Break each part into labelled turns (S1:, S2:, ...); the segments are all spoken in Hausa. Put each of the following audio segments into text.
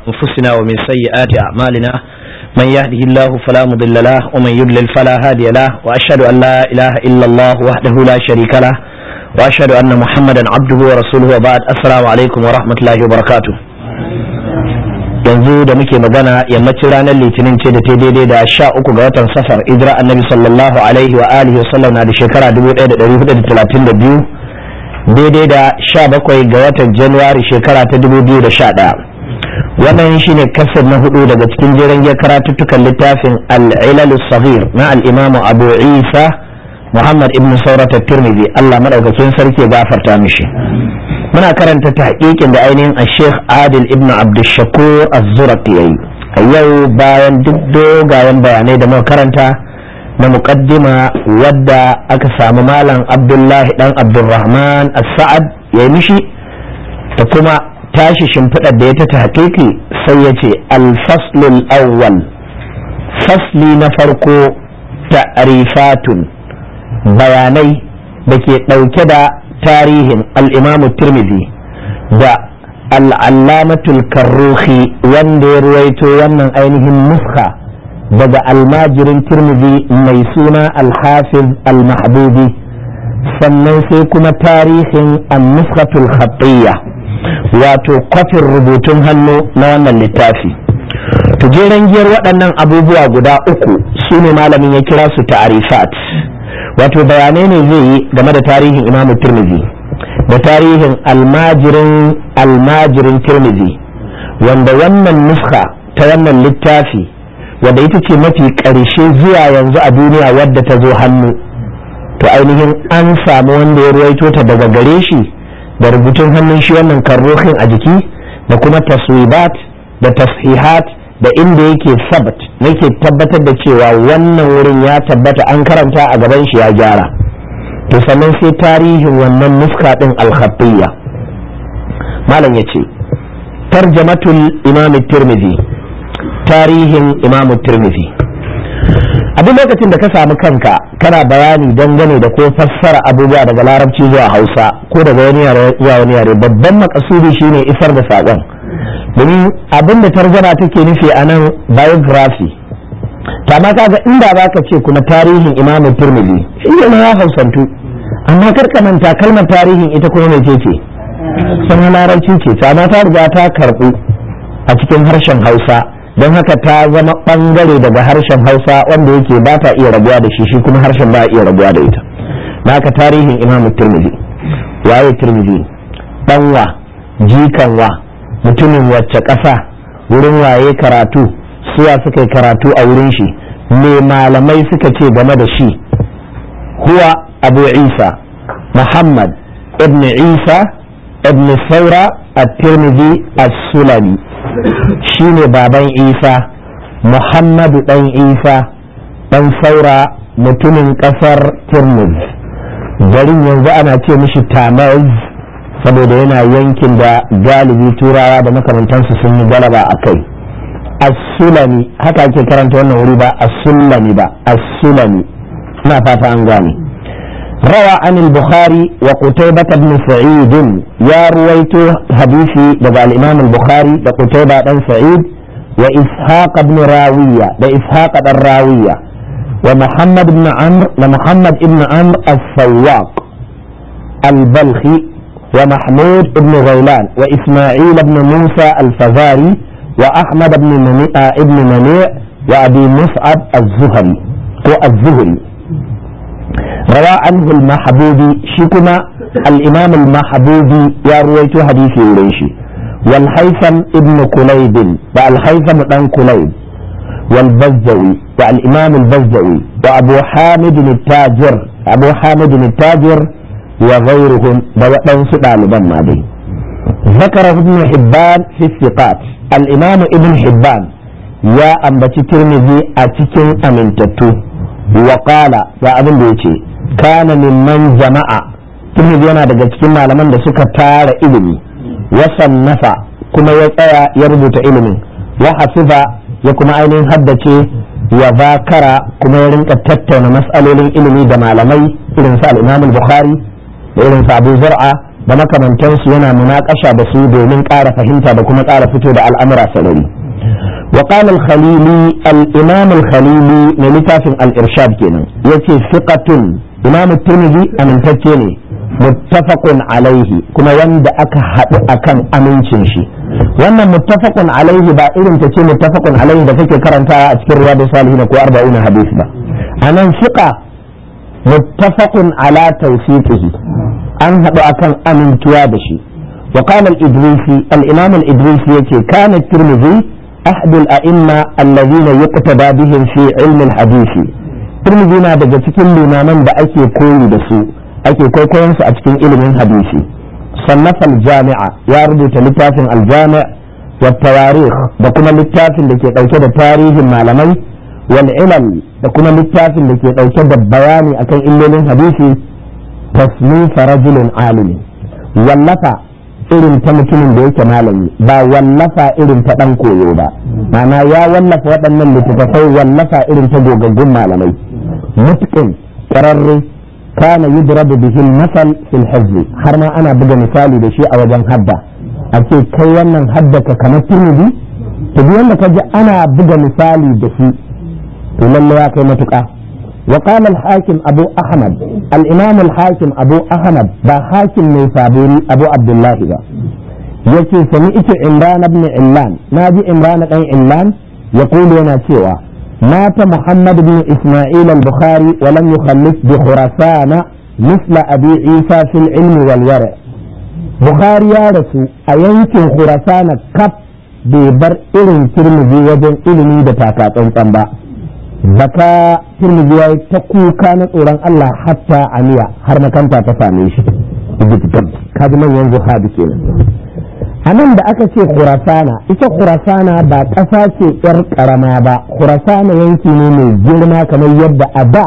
S1: أنفسنا ومن سيئات أعمالنا من يهده الله فلا مضل له ومن يضلل فلا هادي له وأشهد أن لا إله إلا الله وحده لا شريك له وأشهد أن محمدا عبده ورسوله وبعد السلام عليكم ورحمة الله وبركاته yanzu da muke magana yammacin ranar litinin ce da ta daidai da sha uku ga watan safar idra annabi sallallahu alaihi wa alihi wasallam na da shekara 1432 daidai da sha bakwai ga watan januwari shekara ta 2011 wannan shine kasar na hudu daga cikin jeren ya karatuttukan littafin al'ilal saghir na al'imamu abu isa muhammad ibn saurata tirmidhi allah madaukakin sarki ya gafarta mishi muna karanta tahqiqin da ainihin a sheikh adil ibn abdushakur az-zurati yayi a yau bayan duk dogayen bayanai da muka karanta na muqaddima wadda aka samu malam abdullahi dan abdurrahman as-sa'ad yayi mishi da kuma tashi shimfiɗar da ya ta tahqiqi sai ya ce al-faslul awwal fasli na farko ta'rifatun bayanai da ke ɗauke da tarihin al'imamu tirmidhi da al'allamatul karruhi wanda ya ruwaito wannan ainihin nuska daga almajirin tirmidhi mai suna alhafiz al-mahbubi sannan sai kuma tarihin an-nuskatul khattiyya wato kwafin rubutun hannu na wannan littafi tujeren giyar waɗannan abubuwa guda uku su ne malamin ya kira su ta'arifat wato bayanai ne zai yi game da tarihin imamu tirmidhi da tarihin almajirin almajirin tirmidhi wanda wannan nuska ta wannan littafi wadda ita ce mafi ƙarshe zuwa yanzu a duniya wadda ta zo hannu to ainihin an samu wanda ya ruwaito ta daga gare shi da rubutun hannun shi wannan karrohin a jiki da kuma taswibat da tashihat da inda yake sabat yake tabbatar da cewa wannan wurin ya tabbata an karanta a gaban shi ya gyara to sannan sai tarihin wannan nuska din alkhattiyya malam ya ce tarjamatul imam tirmidhi tarihin imam tirmidhi a duk lokacin da ka samu kanka kana bayani dangane da ko fassara abubuwa daga larabci zuwa hausa ko daga wani yare zuwa wani yare babban makasudi shine isar da saƙon domin abin da tarzana take nufi a nan biography ma kaga inda za ka ce kuma tarihin imam turmili shi ne ya hausantu amma karka manta kalmar tarihin ita kuma mai ce sun larabci ce ta ma ta riga ta karɓu a cikin harshen hausa don haka ta zama ɓangare daga harshen hausa wanda yake ba ta iya rabuwa da shi shi kuma harshen ba iya rabuwa da ita naka tarihin imam turmili waye turmili ɗanwa jikanwa mutumin wacce ƙasa wurin waye karatu suwa suka yi karatu a wurin shi me malamai suka ce game da shi huwa abu isa muhammad ibn isa ibn saura at-tirmidhi as-sulami shine baban isa muhammadu dan isa dan saura mutumin ƙasar tirmidhi garin yanzu ana ce mishi tamaz saboda yana yankin da galibi turawa da makamantansu sun yi galaba a kai as-sulami haka ake karanta wannan wuri ba as-sulami ba as-sulami ina fata an gane rawa an al-bukhari wa qutaybah ibn sa'id ya ruwaito hadisi daga al-imam al-bukhari da qutaybah dan sa'id wa ishaq ibn rawiya da ishaq dan rawiya wa muhammad ibn amr da muhammad ibn amr as-sawwaq al-balkhi ومحمود بن غيلان وإسماعيل بن موسى الفزاري وأحمد بن منيع ابن منيع وأبي مصعب الزهري هو الزهري روى عنه المحبوبي شكما الإمام المحبوبي يا رويت حديثي وريشي والحيثم ابن كليب والحيثم بن كليب والبزوي والإمام البزوي وأبو حامد التاجر أبو حامد التاجر وغيرهم بوأن سؤال ما دي ذكر ابن حبان في الثقات الإمام ابن حبان يا أنبتي ترمذي أتكن أمن تتو وقال يا أبن بيتي كان ممن جمع ترمذي أنا daga cikin malaman da suka tara ilimi wasannafa kuma ya tsaya ya rubuta ilimin wa hafiza ya kuma ainihin haddace wa zakara kuma ya rinka tattauna mas'alolin ilimi da malamai irin su al-Imam al-Bukhari da irin su Abu Zur'a da makamantansu yana munakasha da su domin ƙara fahimta da kuma ƙara fito da al'amura sarari وقال الخليلي الإمام الخليلي من لتاف الإرشاد كنا يتي ثقة إمام الترمذي أمن تجيني متفق عليه كما وند أكا أكن أمين شنشي وانا متفق عليه با إذن تتي متفق عليه دا فكي كرنتا أذكر رياض صالحين كو أربعون حديث با أنا ثقة متفق على توثيقه أن هذا أكن أمين توادشي وقال الإدريسي الإمام الإدريسي يتي كان الترمذي أحد الأئمة الذين يقتدى بهم في علم الحديث ترمذي na daga cikin limaman da ake koyi da su ake kwaikwayon su a cikin ilimin hadisi sannafa aljami'a ya rubuta littafin aljami' wa tawarikh da kuma littafin da ke dauke da tarihin malamai wal ilal da kuma littafin da ke dauke da bayani akan illolin hadisi tasnifa rajulin alimi wallafa irin ta mutumin da yake malami ba wallafa irin ta dan koyo ba ma'ana ya wallafa waɗannan littattafai wallafa irin ta gogaggun malamai mutqin qararre kana yudrabu bihi al-masal fil hizb har ma ana buga misali da shi a wajen hadda a ce kai wannan hadda ka kamar turmidi to duk wanda kaji ana buga misali da shi to lalle ya kai matuƙa وقال الحاكم أبو أحمد الإمام الحاكم أبو أحمد با حاكم نيسابوري أبو عبد الله با يكي سمعت عمران بن علان ناجي عمران بن علان يقول لنا سوى مات محمد بن إسماعيل البخاري ولم يخلف بخراسان مثل أبي عيسى في العلم والورع بخاري يا رسول أينكن خراسان كف ببر إلن ترمذي وجن إلني دتاكا تنطنبا zaka turmiji ya yi ta kuka na tsoron Allah hatta aniya har makanta ta same shi kaji manyan zuhabi kenan a nan da aka ce kurasana ita kurasana ba ƙasa ce ƴar ƙarama ba kurasana yanki ne mai girma kamar yadda a da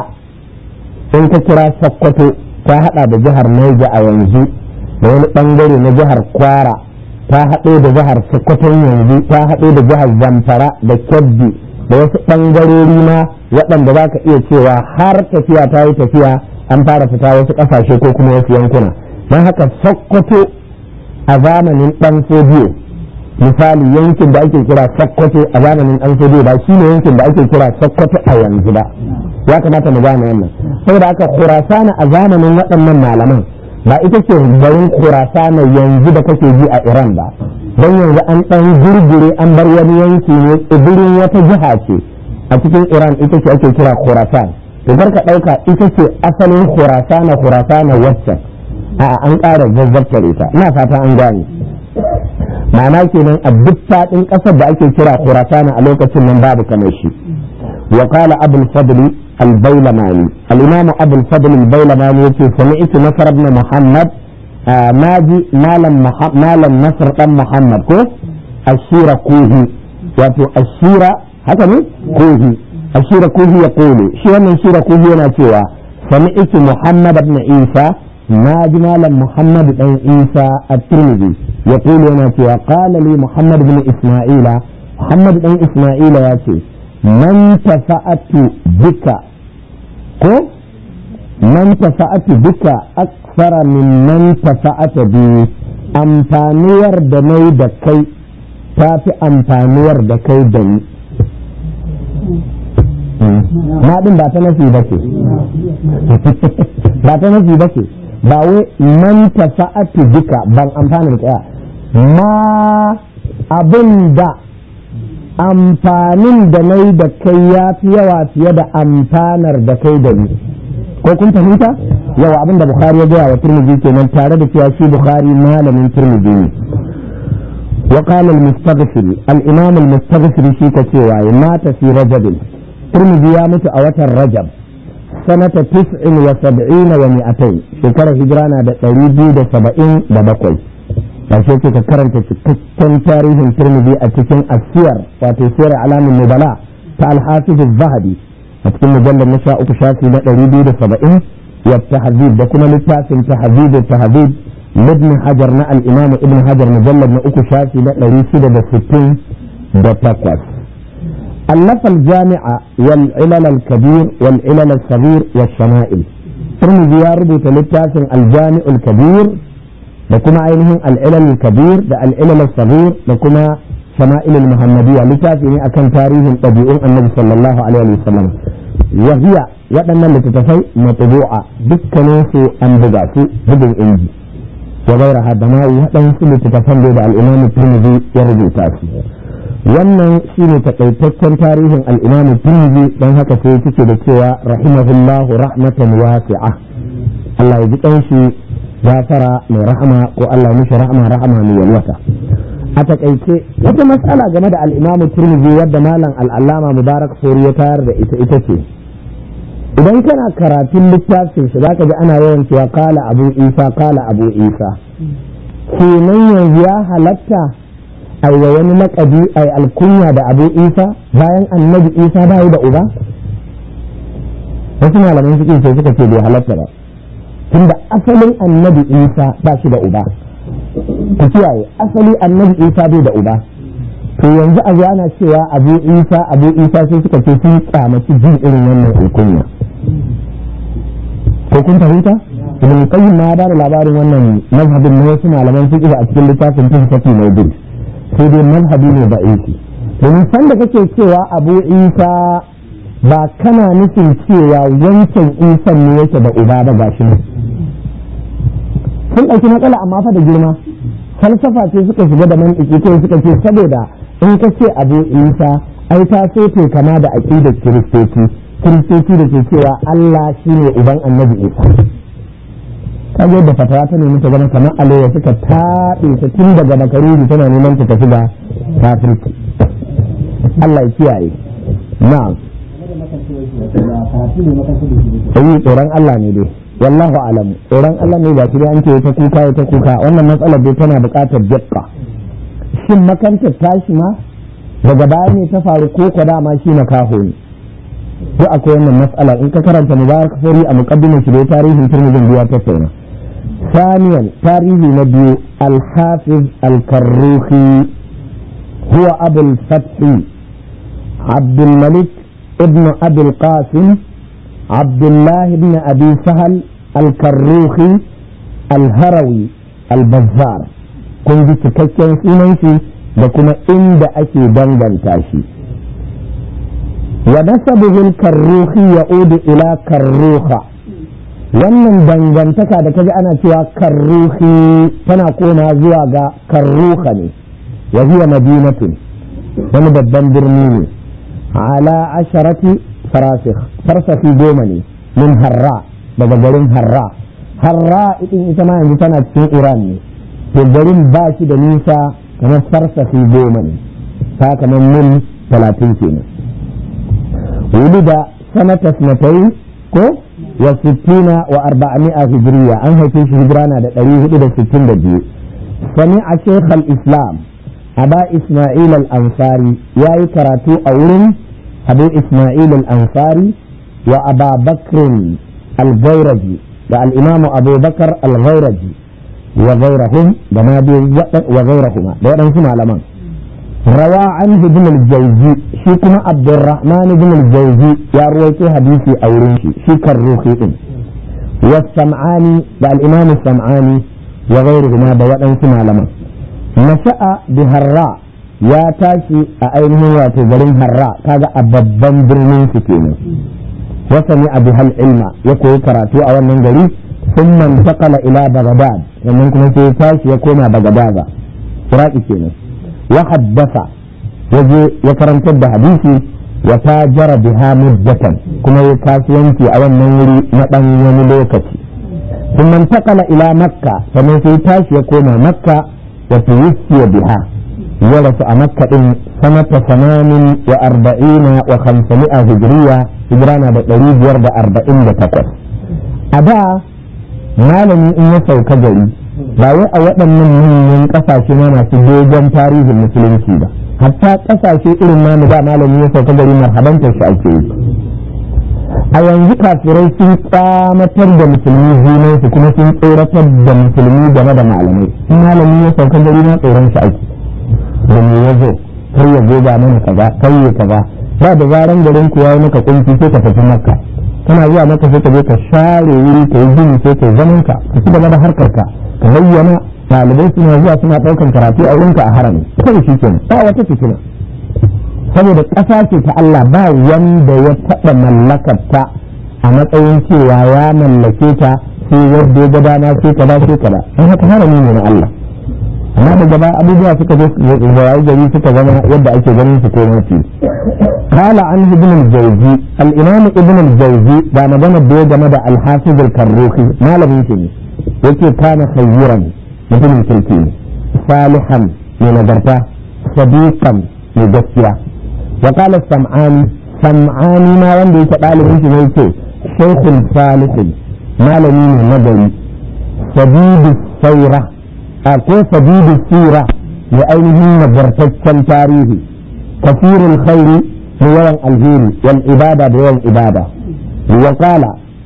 S1: in ka kira sokoto ta haɗa da jihar Niger a yanzu da wani ɓangare na jihar kwara ta haɗo da jihar sokoton yanzu ta haɗo da jihar zamfara da kebbi da wasu ɓangarori ma waɗanda za ka iya cewa har tafiya ta yi tafiya an fara fita wasu ƙasashe ko kuma wasu yankuna don haka sokoto a zamanin ɗan sodiyo misali yankin da ake kira sokoto a zamanin ɗan sodiyo ba shi ne yankin da ake kira sokoto a yanzu ba ya kamata mu gane wannan saboda haka kurasana a zamanin waɗannan malaman ba ita ce garin kurasana yanzu da kake ji a iran ba don yanzu an ɗan gurgure an bar wani yanki ne tsibirin wata jiha ce a cikin iran ita ce ake kira khurasan to ka ɗauka ita ce asalin khurasana khurasana waccan a an ƙara zazzabtare ta ina fata an gane ma'ana kenan a duk faɗin ƙasar da ake kira khurasana a lokacin nan babu kamar shi wa qala abul fadl al-bailamani al-imam abul fadl al-bailamani yace sami'tu nasr ibn muhammad naji malam malam nasr dan muhammad ko ashira kuhi wato ashira haka ne kuhi ashira kuhi ya kulu shi wannan shira kuhi yana cewa sami'tu muhammad ibn isa naji malam muhammad dan isa at-tirmidhi ya kulu yana cewa qala li muhammad ibn isma'ila muhammad dan isma'ila ya ce man tafa'atu bika ko man tafa'atu bika aksara min man tafa'ata bi amfanuwar da nai da kai ta fi amfanuwar da kai da ni ma din ba ta nafi ba ce ba ta nafi ba ce ba wai man tafa'atu bika ban amfana da tsaya ma abin da amfanin da nai da kai ya fi yawa fiye da amfanar da kai da ni ko kun fahimta yawa abin da bukhari ya gaya wa turmiji kenan tare da cewa shi bukhari malamin turmiji ne wa qala al-mustaghfir al-imam al-mustaghfir shi ka cewa ya mata fi rajab turmiji ya mutu a watan rajab sanata 79 wa 200 shekarar hijira na da 277 sai ce ka karanta cikakken tarihin turmiji a cikin asiyar wato siyar alamin nubala ta al-hafiz az-zahabi a cikin mujallar na sha uku shafi na ɗari biyu da saba'in ya tahzib da kuma littafin tahzib da tahzib ibn hajar na al-imam ibn hajar mujallar na uku shafi na ɗari shida da sittin da takwas ألف الجامع والعلل الكبير والعلل الصغير والشمائل ترمذي يا ربط للتاسع الجامع الكبير da kuma ainihin al'ilal kabir da al'ilal sabir da kuma shama'il muhammadiyya littafi ne akan tarihin ɗabi'un annabi sallallahu alaihi wa sallam wahiya waɗannan littattafai matbu'a dukkanin su an buga su bugun inji wa gairaha da ma waɗansu littattafan da al-imam tirmidhi ya rubuta su wannan shine takaitaccen tarihin al-imam tirmidhi dan haka sai yake da cewa rahimahullahu rahmatan wasi'a Allah ya ji kanshi gafara mai rahama ko Allah mishi rahama rahama mai yalwata a takaice wata matsala game da al'imamu turmizi wadda malam al'allama mubarak fori ya tayar da ita ita ce idan kana karatun littafin shi zaka ji ana yawan cewa kala abu isa kala abu isa kenan yanzu ya halatta ai wa wani laƙabi ai alkunya da abu isa bayan annabi isa bayi da uba wasu malaman suke sai suka ce bai halatta ba tunda asalin annabi isa ba shi da uba ku kiyaye asali annabi isa bai da uba to yanzu a ana cewa abu isa abu isa sai suka ce sun kyamaci jin irin wannan alkunya ko kun fahimta ibn qayyim ma da labarin wannan mazhabin na wasu malaman fiqh a cikin littafin tuhfati mawdu sai dai mazhabi ne da aiki domin san da kake cewa abu isa ba kana nufin cewa wancan isan ne yake da uba ba gashi ne sun ɗauki matsala amma fa da girma falsafa ce suka shiga da mantiki ko suka ce saboda in ka ce abu isa ai ta so te kama da aqidar kiristoci kiristoci da ke cewa Allah shine uban annabi isa kaje da fatawa ta nemi ta zama kamar alewa suka taɓe ta tun daga makaruri tana neman ta tafi da kafirci Allah ya kiyaye na'am yi tsoron Allah ne dai wallahu alam tsoron Allah ne ba shi an ce ta kuka ta kuka wannan matsalar dai tana buƙatar dukka shin makantar tashi ma daga baya ne ta faru ko ko dama shi na kaho ne ko akwai wannan matsala in ka karanta mubarak fari a muqaddimar shi da tarihin turmijin biya ta tsona ثانيا تاريخ نبي الحافظ الكروخي هو أبو الفتح عبد الملك ابن أبي القاسم عبد الله بن أبي سهل الكروخي الهروي البزار kun ji cikakken sunan shi da kuma inda ake danganta shi wa nasabuhu karruhi ya'udu ila karruha wannan dangantaka da kaji ana cewa karruhi tana koma zuwa ga karruha ne wa hiya madinatun wani babban birni ne ala asharati farasikh farsafi goma ne min harra daga garin harra harra itin ita ma yanzu tana cikin iran ne to garin ba shi da nisa kamar farsafi goma ne ta kamar mil talatin kenan wuli da sanata sanatai ko wa sittina wa arba'ami'a hijriya an haife shi hijira na da ɗari hudu da sittin da biyu sami a shekhal islam aba isma'il al-ansari ya yi karatu a wurin abu isma'il al-ansari wa aba bakrin al-gairaji da al'imamu abubakar al-gairaji wa gairahum da ma wa gairahuma da waɗansu malaman rawa an ibn al-jawzi shi kuma abdurrahman ibn al-jawzi ya ruwaito hadisi a wurin shi shi karruhi din wa sam'ani da al-imam sam'ani wa gairuhuma da waɗansu malaman nasha'a bi harra ya tashi a ainihin wato garin harra kaga a babban birnin su kenan wasani a bihal ilma ya koyi karatu a wannan gari ثم انتقل الى بغداد ومن كما تاشي يكون بغداد iraki kenan wa haddasa yaje ya karantar da hadisi wa tajara biha muddatan kuma ya kasuwanci a wannan wuri na dan wani lokaci ثم انتقل الى مكة sannan sai tashi ya koma makka wa tuwfiya biha ya rasu a makka din sanata samanin wa arba'ina wa khamsami'a hijriya hijira na da ɗari biyar da arba'in da takwas a da malami in ya sauka gari ba wai a waɗannan manyan ƙasashe na masu dogon tarihin musulunci ba hatta ƙasashe irin namu da malami ya sauka gari marhabantar shi ake yi a yanzu kafirai sun tsamatar da musulmi zinansu kuma sun tsoratar da musulmi game da malamai in malami ya sauka gari na tsoron shi ake da me ya zo kar ya zo ga mana kaza kar ya kaza ba da zaran garin ku yayi maka kunci sai ka tafi makka kana zuwa maka sai ka je ka share wuri ka yi gini sai ka zaman ka ka ci gaba da harkar ka ka bayyana ɗalibai suna zuwa suna ɗaukan karatu a wurinka a harami kai shi kenan ba wata fitina saboda ƙasa ce ta Allah ba wanda ya taɓa mallakar ta a matsayin cewa ya mallake ta sai yadda ya ga dama sai kaza sai kaza an haka harami ne na Allah amma da gaba abubuwa suka zo rayu gari suka zama yadda ake ganin su ko mafi kala an ibn al-jawzi al-imam ibn al-jawzi da magana da ya game da al-hafiz al-karruhi malamin shi ne yake kana khayran mutumin kirki ne salihan mai nagarta sadiqan mai gaskiya wa qala sam'ani sam'ani ma wanda yake dalibin shi ne yake shaykhun salihin malami ne nagari sadidu saira a ko sadidu sira mai ainihin nagartaccen tarihi kafirul khairi da yawan alheri wal ibada da yawan ibada wa qala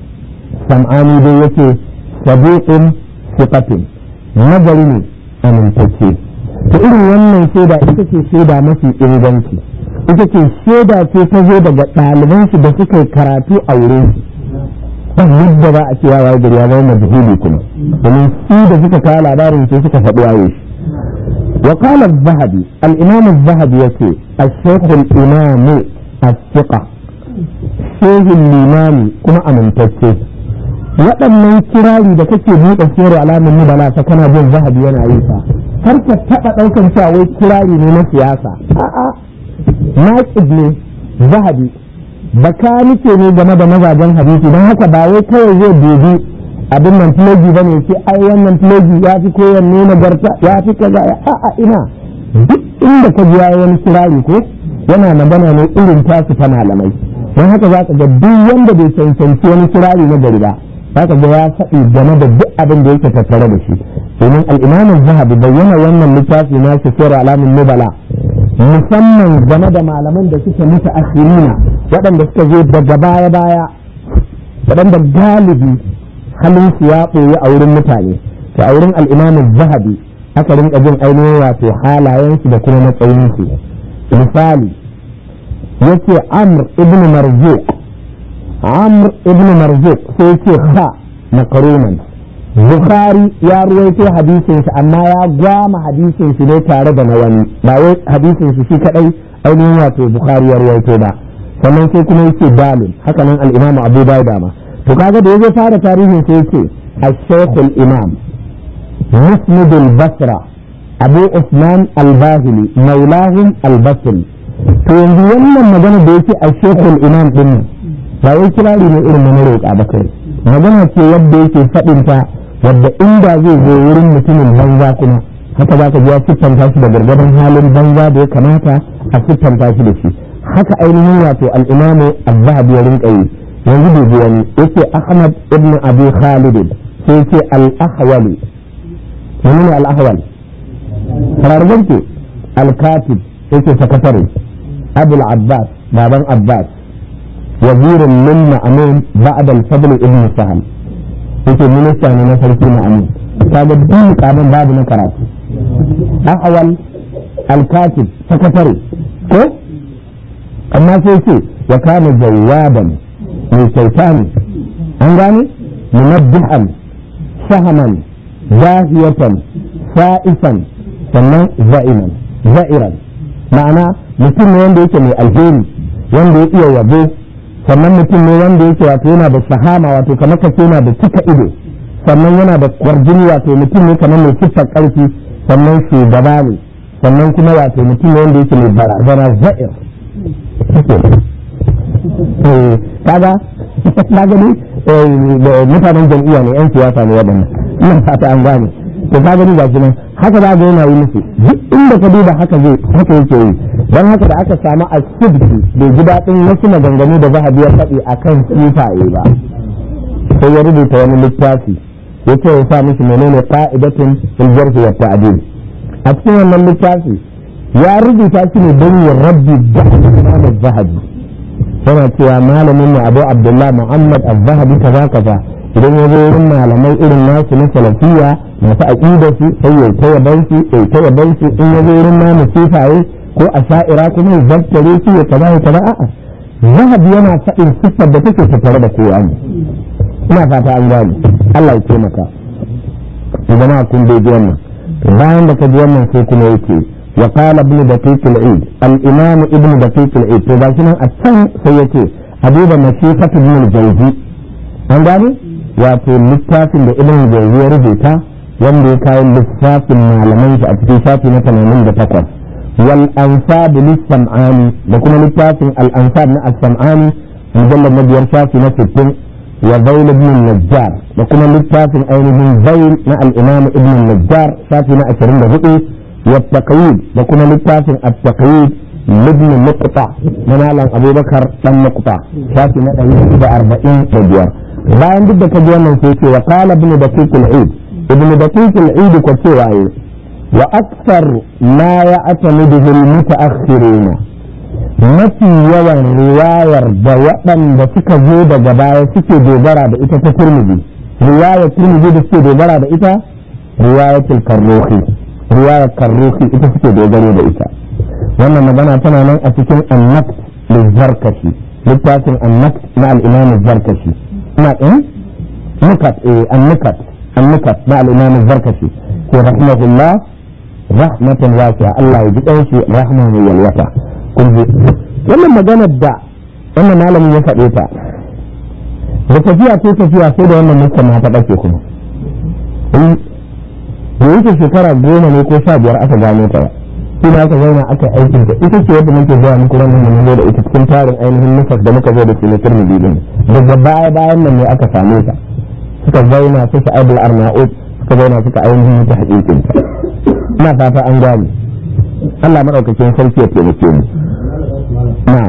S1: sam'ani dai yake sadiqun siqatin nagari ne amintacce to irin wannan shaida ita ce shaida mafi inganci ita ce shaida ce ta zo daga ɗaliban shi da suka yi karatu a wurin shi ban yadda za a ce ya waye gari ya zama majhuli kuma domin su da suka kawo labarin sai suka faɗi waye shi وقال الذهبي الإمام الذهبي يقول الشيخ الإمام الثقة شيخ الإمام كما أمنتكي waɗannan kirari da kake buɗe siyar alamun nubala ta kana jin zahabi yana yi sa har ka taɓa ɗaukan cewa wai kirari ne na siyasa a'a naƙid ne zahabi baka nike ne game da mazajen hadisi don haka ba wai kawai zai dubi abin nan filogi ba ne ce ai wannan filogi ya fi kowanne nagarta ya fi kaza ya a'a ina duk inda ka ji wani kirari ko yana magana ne irin tasu ta malamai don haka za ka ga duk wanda bai cancanci wani kirari na gari ba za ka ga ya faɗi game da duk abin da yake tattare da shi domin al'imamin zahabi bayyana wannan littafi na shi sura alamun nubala musamman game da malaman da suke mutu asirina waɗanda suka zo daga baya-baya waɗanda galibi halin su ya ɓoye a wurin mutane to a wurin al'imamin zahabi aka rinka jin ainihin wato halayensu da kuma matsayinsu misali yace amr ibn marzuq amr ibn marzuq sai yace ha makaruman bukhari ya ruwaito hadisin shi amma ya gwama hadisin shi ne tare da na wani ba wai hadisin shi shi kadai ainihin wato bukhari ya ruwaito ba sannan sai kuma yace dalil haka nan al-imamu abu dawud ma to kaga da yazo fara tarihin sai yace al-shaykh al-imam musnid al-basra abu usman al-bahili maulahum al-basri to yanzu wannan magana da yake al-shaykh al-imam din ba wai kirari ne irin na roƙa ba kai magana ce yadda yake faɗin ta wadda inda zai zo wurin mutumin banza kuma haka za ka ji ya siffanta shi da gargadan halin banza da ya kamata a siffanta shi da shi haka ainihin wato al'imamu az-zahabi ya rinka yi yanzu bai ji wani yake ahmad ibn abi khalid sai ce al-ahwali wani ne al-ahwal farargan ce al-katib yake sakatare abul abbas baban abbas wazirin min ma'amun ba'da al-fadl ibn sahal yake minista ne na sarki ma'amun kaga duk mukamin babu na karatu ahwal al-katib sakatare ko amma sai ce wa kana jawaban mai kyauta ne an gane munabbihan sahaman zahiyatan sa'isan sannan za'iman za'iran ma'ana mutum ne wanda yake mai alheri wanda ya iya yabo sannan mutum ne wanda yake wato yana da sahama wato kamar kace yana da cika ido sannan yana da kwarjini wato mutum ne kamar mai siffar karfi sannan shugaba ne sannan kuma wato mutum ne wanda yake mai barazana za'ir kaga na gani mutanen jam'iyya ne yan siyasa ne waɗannan ina fata an gane to ka gani ga nan haka za ga yana yi musu duk inda ka duba haka zai haka yake yi don haka da aka samu a subki bai ji daɗin wasu maganganu da zahabi ya faɗi a kan sifaye ba sai ya rubuta wani littafi ya ce ya sa mishi menene ka'idatun iljarfi wa ta'dil a cikin wannan littafi ya rubuta shi ne don yin rabbi da imam zahabi yana cewa malamin mu abu abdullah muhammad az-zahabi kaza kaza idan ya zo wurin malamai irin nasu na salafiya masu aqida su sai ya ta yaban su ya ta yaban su in ya zo wurin namu sifaye ko a sha'ira kuma ya zaftare su ya kaza ya kaza a'a zahabi yana faɗin siffar da take tattare da kowa ne ina fata an gane Allah ya taimaka to jama'a kun dai ji wannan bayan da ka ji wannan sai kuma yake wa qala ibn daqiq al-eid al-imam ibn daqiq al-eid to gashi nan a can sai yake abuba masifat ibn al-jawzi an gane wato littafin da ibn al-jawzi ya rubuta wanda ya kawo lissafin malaman shi a cikin shafi na 88 wal ansab lis-sam'ani da kuma littafin al-ansab na as-sam'ani mujallad na biyar shafi na 60 وذيل ابن النجار وكما للتافن أينهم ذيل مع الإمام ابن النجار شافنا أشرين بهئي والتقييد وكما للتافن التقييد لابن مقطع منالا أبو بكر لم مقطع شافنا أينهم بأربعين تجوار bayan duk da ka ji wannan sai ce wa qala ibn daqiq al-eid ibn daqiq al-eid ko cewa yi wa akthar ma ya'tamiduhu al-mutaakhiruna mafi yawan riwayar da waɗanda suka zo daga baya suke dogara da ita ta turmiji riwayar turmiji da suke dogara da ita riwayatul karrohi riwayar karrohi ita suke dogaro da ita wannan magana tana nan a cikin annakt lizarkashi littafin annakt na al-imam zarkashi ina ɗin nukat eh annukat annukat na al-imam zarkashi ko rahimahullah rahmatan wasi'a Allah ya ji ɗanshi rahman yalwata kunji wannan maganar da wannan malamin ya faɗe ta da tafiya ko tafiya sai da wannan mutum ta ɗauke kuma da yake shekara goma ne ko sha biyar aka gano ta shi ne aka zauna aka aikin ta ita ce yadda muke zuwa muku wannan da mun da ita cikin tarin ainihin nufas da muka zo da shi na turmidi din daga baya bayan nan ne aka same ta suka zauna su sha'abul arna'ud suka zauna suka ainihin ta haƙiƙin ta ina fata an gane Allah maɗaukakin sarki ya taimake mu na'am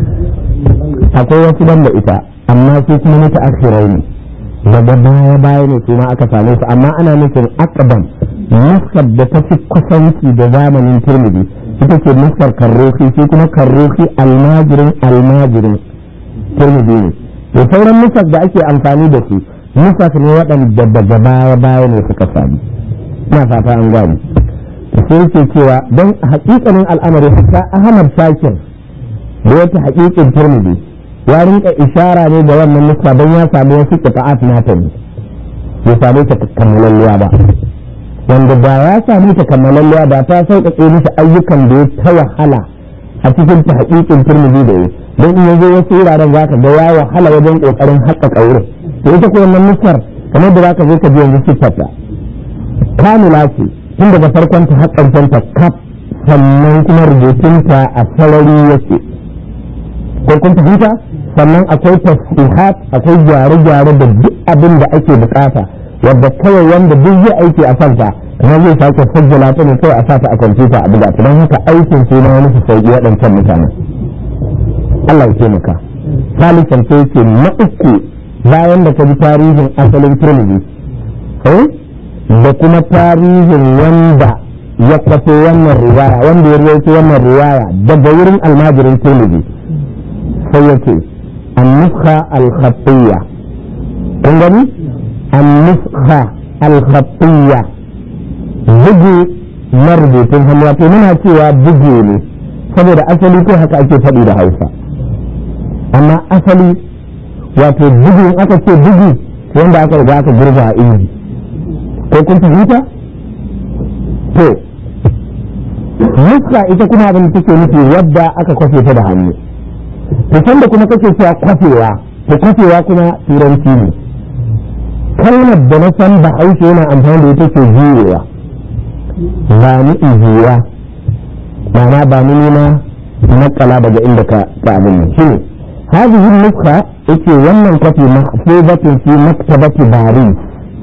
S1: akwai wasu banda ita amma su kuma mata akhirai ne daga baya baya ne su ma aka same su amma ana nufin akabam nuskar da ta fi kusanci da zamanin turmidi ita ce nuskar karrofi shi kuma karrofi almajirin almajirin turmidi ne da sauran nuskar da ake amfani da su nuskar ne waɗanda daga baya baya ne suka sami ina fata an gani sai ke cewa don hakikanin al'amari haka ahmad shakir da wata hakikin turmidi ya rinka ishara ne da wannan nuska don ya samu wasu qita'at nata ne ya same ta kammalalliya ba wanda da ya same ta kammalalliya da ta sauƙaƙe mishi ayyukan da ya ta wahala a cikin ta hakikin turmidi da ya don in yazo wasu wuraren za ka ga ya wahala wajen ƙoƙarin haƙƙaƙa wurin to ita ko wannan nuskar kamar da za ka zo ka ji yanzu siffarta kamila ce tun daga farkon ta haƙƙancen ta kaf sannan kuma rubutunta a sarari yake ko kun fahimta sannan akwai tasihat akwai gyare-gyare da duk abin da ake bukata wadda kawai wanda duk zai aiki a kanta kuma zai sake sajjala ta ne kawai a sa ta a kwamfuta a buga don haka aikin su na wani su sauki waɗancan mutanen Allah ya taimaka salisan sai yake na uku bayan da ka ji tarihin asalin turmiji da kuma tarihin wanda ya kwato wannan riwaya wanda ya rawaito wannan riwaya daga wurin almajirin turmiji sai yake النسخة الخطية عندني النسخة الخطية bugu na rubutun hannu wato muna cewa bugu ne saboda asali ko haka ake faɗi da hausa amma asali wato bugu aka ce bugu wanda aka riga aka girba a inji ko kun fahimta to nuska ita kuma abin da take nufi wadda aka kwafe ta da hannu to sanda kuma kake cewa kwafewa to kwafewa kuma turanci ne kalmar da na san ba haushe yana amfani da ita ce juyewa ba ni ijiya ma'ana ba ni nuna nakala daga inda ka ka abin nan shine هذه النسخة ake wannan kwafi mahfuzatin fi maktabati Paris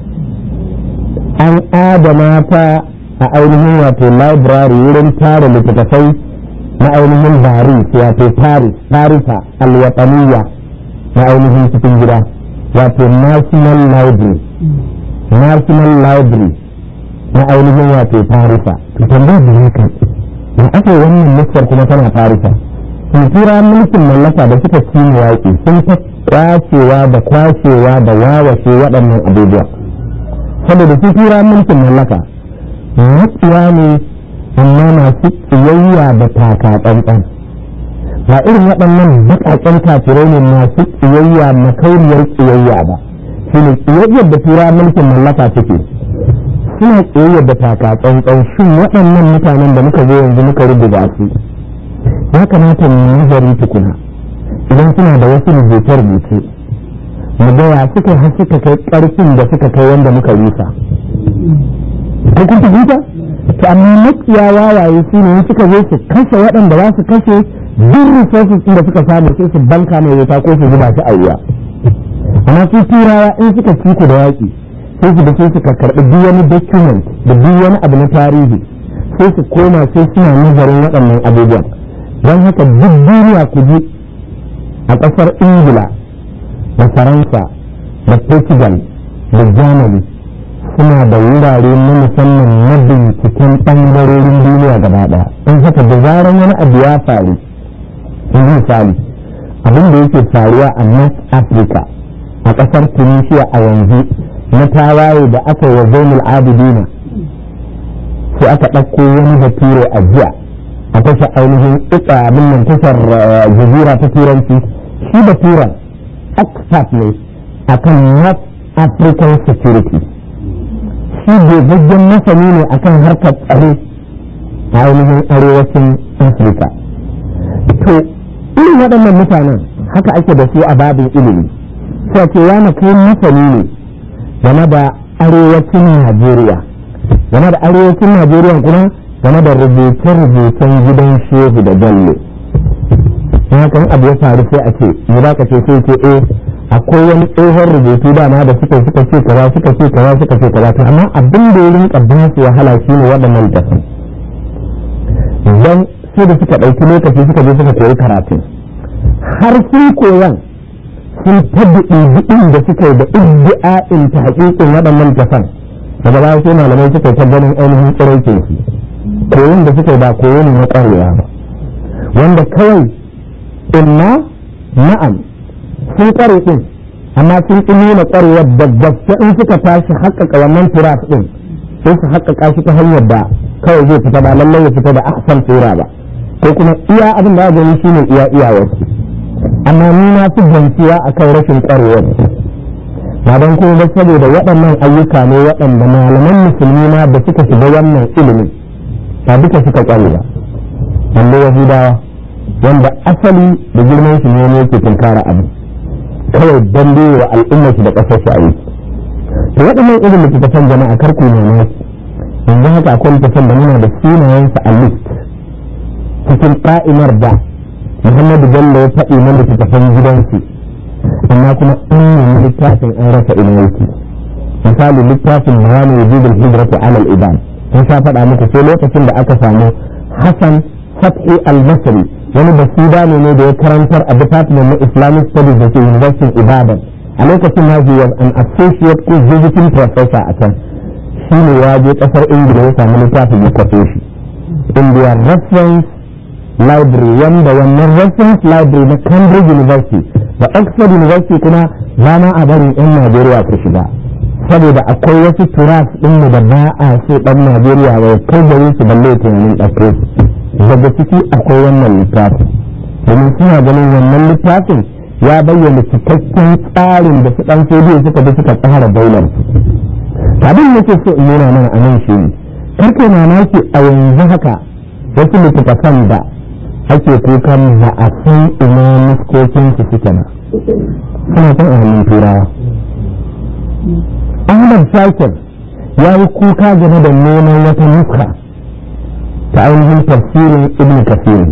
S1: an adana ta a ainihin wato library wurin tara littattafai na ainihin Paris wato Paris Parisa alwataniya na ainihin cikin gida wato National Library National Library na ainihin wato Parisa to tambayar da haka da aka wannan nuskar kuma tana Parisa tura mulkin mallaka da suka ci yaƙi sun ta kwacewa da kwashewa da wawashe waɗannan abubuwa saboda su tura mulkin mallaka matsiya ne amma masu tsiyayya da taka tsantsan ba irin waɗannan baƙaƙen kafirai ne masu tsiyayya makauniyar tsiyayya ba shi ne tsiyayyar da tura mulkin mallaka suke
S2: suna tsayayyar da taka tsantsan shin waɗannan mutanen da muka zo yanzu muka rubuta su ya kamata mu nazari tukuna idan suna da wasu rubuce-rubuce mu ga ya suka har suka kai ƙarfin da suka kai wanda muka rusa ko kun fahimta to amma makiya wawaye su ne suka zo su kashe waɗanda za su kashe duk resources ɗin da suka samu sai su banka mai wuta ko su zuba shi a wuya amma su turawa in suka ci ku da yaƙi sai su da sai suka karɓi duk wani document da duk wani abu na tarihi sai su koma sai suna nazarin waɗannan abubuwan don haka duk duniya ku ji a ƙasar ingila da faransa da portugal da germany suna da wurare na musamman na binciken ɓangarorin duniya gaba ɗaya in haka da zaran wani abu ya faru in misali abin da yake faruwa a north africa a ƙasar tunisia a yanzu na tawaye da aka yi wa zainul abidina sai aka ɗauko wani bature a jiya a tashar ainihin ika abin nan tashar jazira ta turanci shi baturen expert ne akan north african security shi gogaggen masani ne akan harkar tsaro a ainihin arewacin afirka to irin waɗannan mutanen haka ake da su a babin ilimi sai ce ya kai masani ne game da arewacin najeriya game da arewacin najeriya kuma game da rubuce-rubucen gidan shehu da bello hakan abu ya faru sai a ce mu za ka ce sai ce eh akwai wani tsohon rubutu dama da suka suka ce kaza suka ce kaza suka ce kaza to amma abin da ya rinka ba su wahala shine waɗannan littafin don sai da suka ɗauki lokaci suka je suka koyi karatu har sun koyan sun tabbaɗe jiɗin da suka yi da iddi'a'in ta haƙiƙin waɗannan littafan daga baya sai malamai suka yi ta ganin ainihin tsiraikin su koyon da suka yi ba koyo ne na ƙwarewa ba wanda kawai imma na'am sun ƙware ɗin amma sun ƙi nuna ƙwarewar da gaske in suka tashi haƙƙaƙa wannan turas ɗin sai su haƙƙaƙa shi ta hanyar da kawai zai fita ba lallai ya fita da ahsan tsira ba ko kuma iya abin da gani shine iya iyawar amma ni na fi ganciya akan rashin ƙwarewar ba don kuma ba saboda waɗannan ayyuka ne waɗanda malaman musulmi ma da suka shiga wannan ilimin ba duka suka ƙware ba balle yahudawa wanda asali da girman shi ne yake tunkara abu kawai don wa al'ummar shi da ƙasar shi aiki to waɗannan irin littattafan jama'a karku ne ne yanzu haka akwai littattafan da muna da sunayensa a list cikin ƙa'imar da muhammadu bello ya faɗi na littattafan gidansu amma kuma an nemi littafin an rasa ina yake misali littafin mawani wujudul hijratu alal iban sun sha faɗa muku sai lokacin da aka samu hassan fathi al-masri wani basida ne da ya karantar a department na islamic studies da ke university ibadan a lokacin na he was an associate ko visiting professor a can shi ne ya je kasar ingila ya samu littafin ya kwafe shi india reference library wanda wannan reference library na cambridge university da oxford university kuma zama a barin yan najeriya ku shiga saboda akwai wasu turas ɗin da ba a so ɗan najeriya ya kai gare su balle tunanin ɗauke daga ciki akwai wannan littafin domin suna ganin wannan littafin ya bayyana cikakken tsarin da su ɗan sodiyo suka bi suka tsara daular abin da ke so in nuna mana a nan shi ne karke mamaki a yanzu haka wasu littattafan da ake kukan ba a san ina muskokin su suke na suna kan a hannun turawa ahmad shakir ya yi kuka game da neman wata nuska ta ainihin tafsirin ibn kasir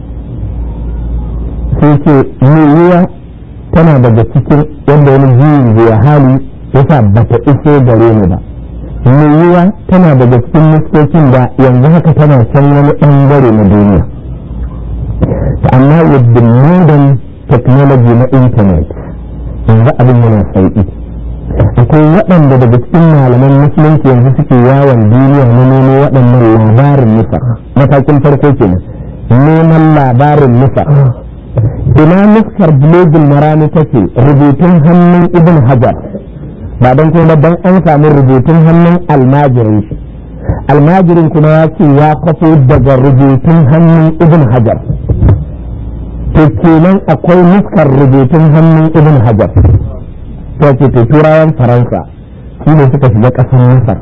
S2: sai ce yiwuwa tana daga cikin wanda wani juyin zuwa hali yasa ba ta iso gare ni ba yiwuwa tana daga cikin nuskokin da yanzu haka tana can wani ɓangare na duniya amma with the modern technology na internet yanzu abin yana sauƙi akwai waɗanda daga cikin malaman musulunci yanzu suke yawon duniya na nemo waɗannan labarin nufa matakin farko kenan neman labarin nufa ina nuskar blogin marani take rubutun hannun ibn hajar ba don kuma don an samu rubutun hannun almajirin shi almajirin kuma ya ce ya kwafo daga rubutun hannun ibn hajar to kenan akwai nuskar rubutun hannun ibn hajar ta ce to turawan faransa shi ne suka shiga ƙasar masar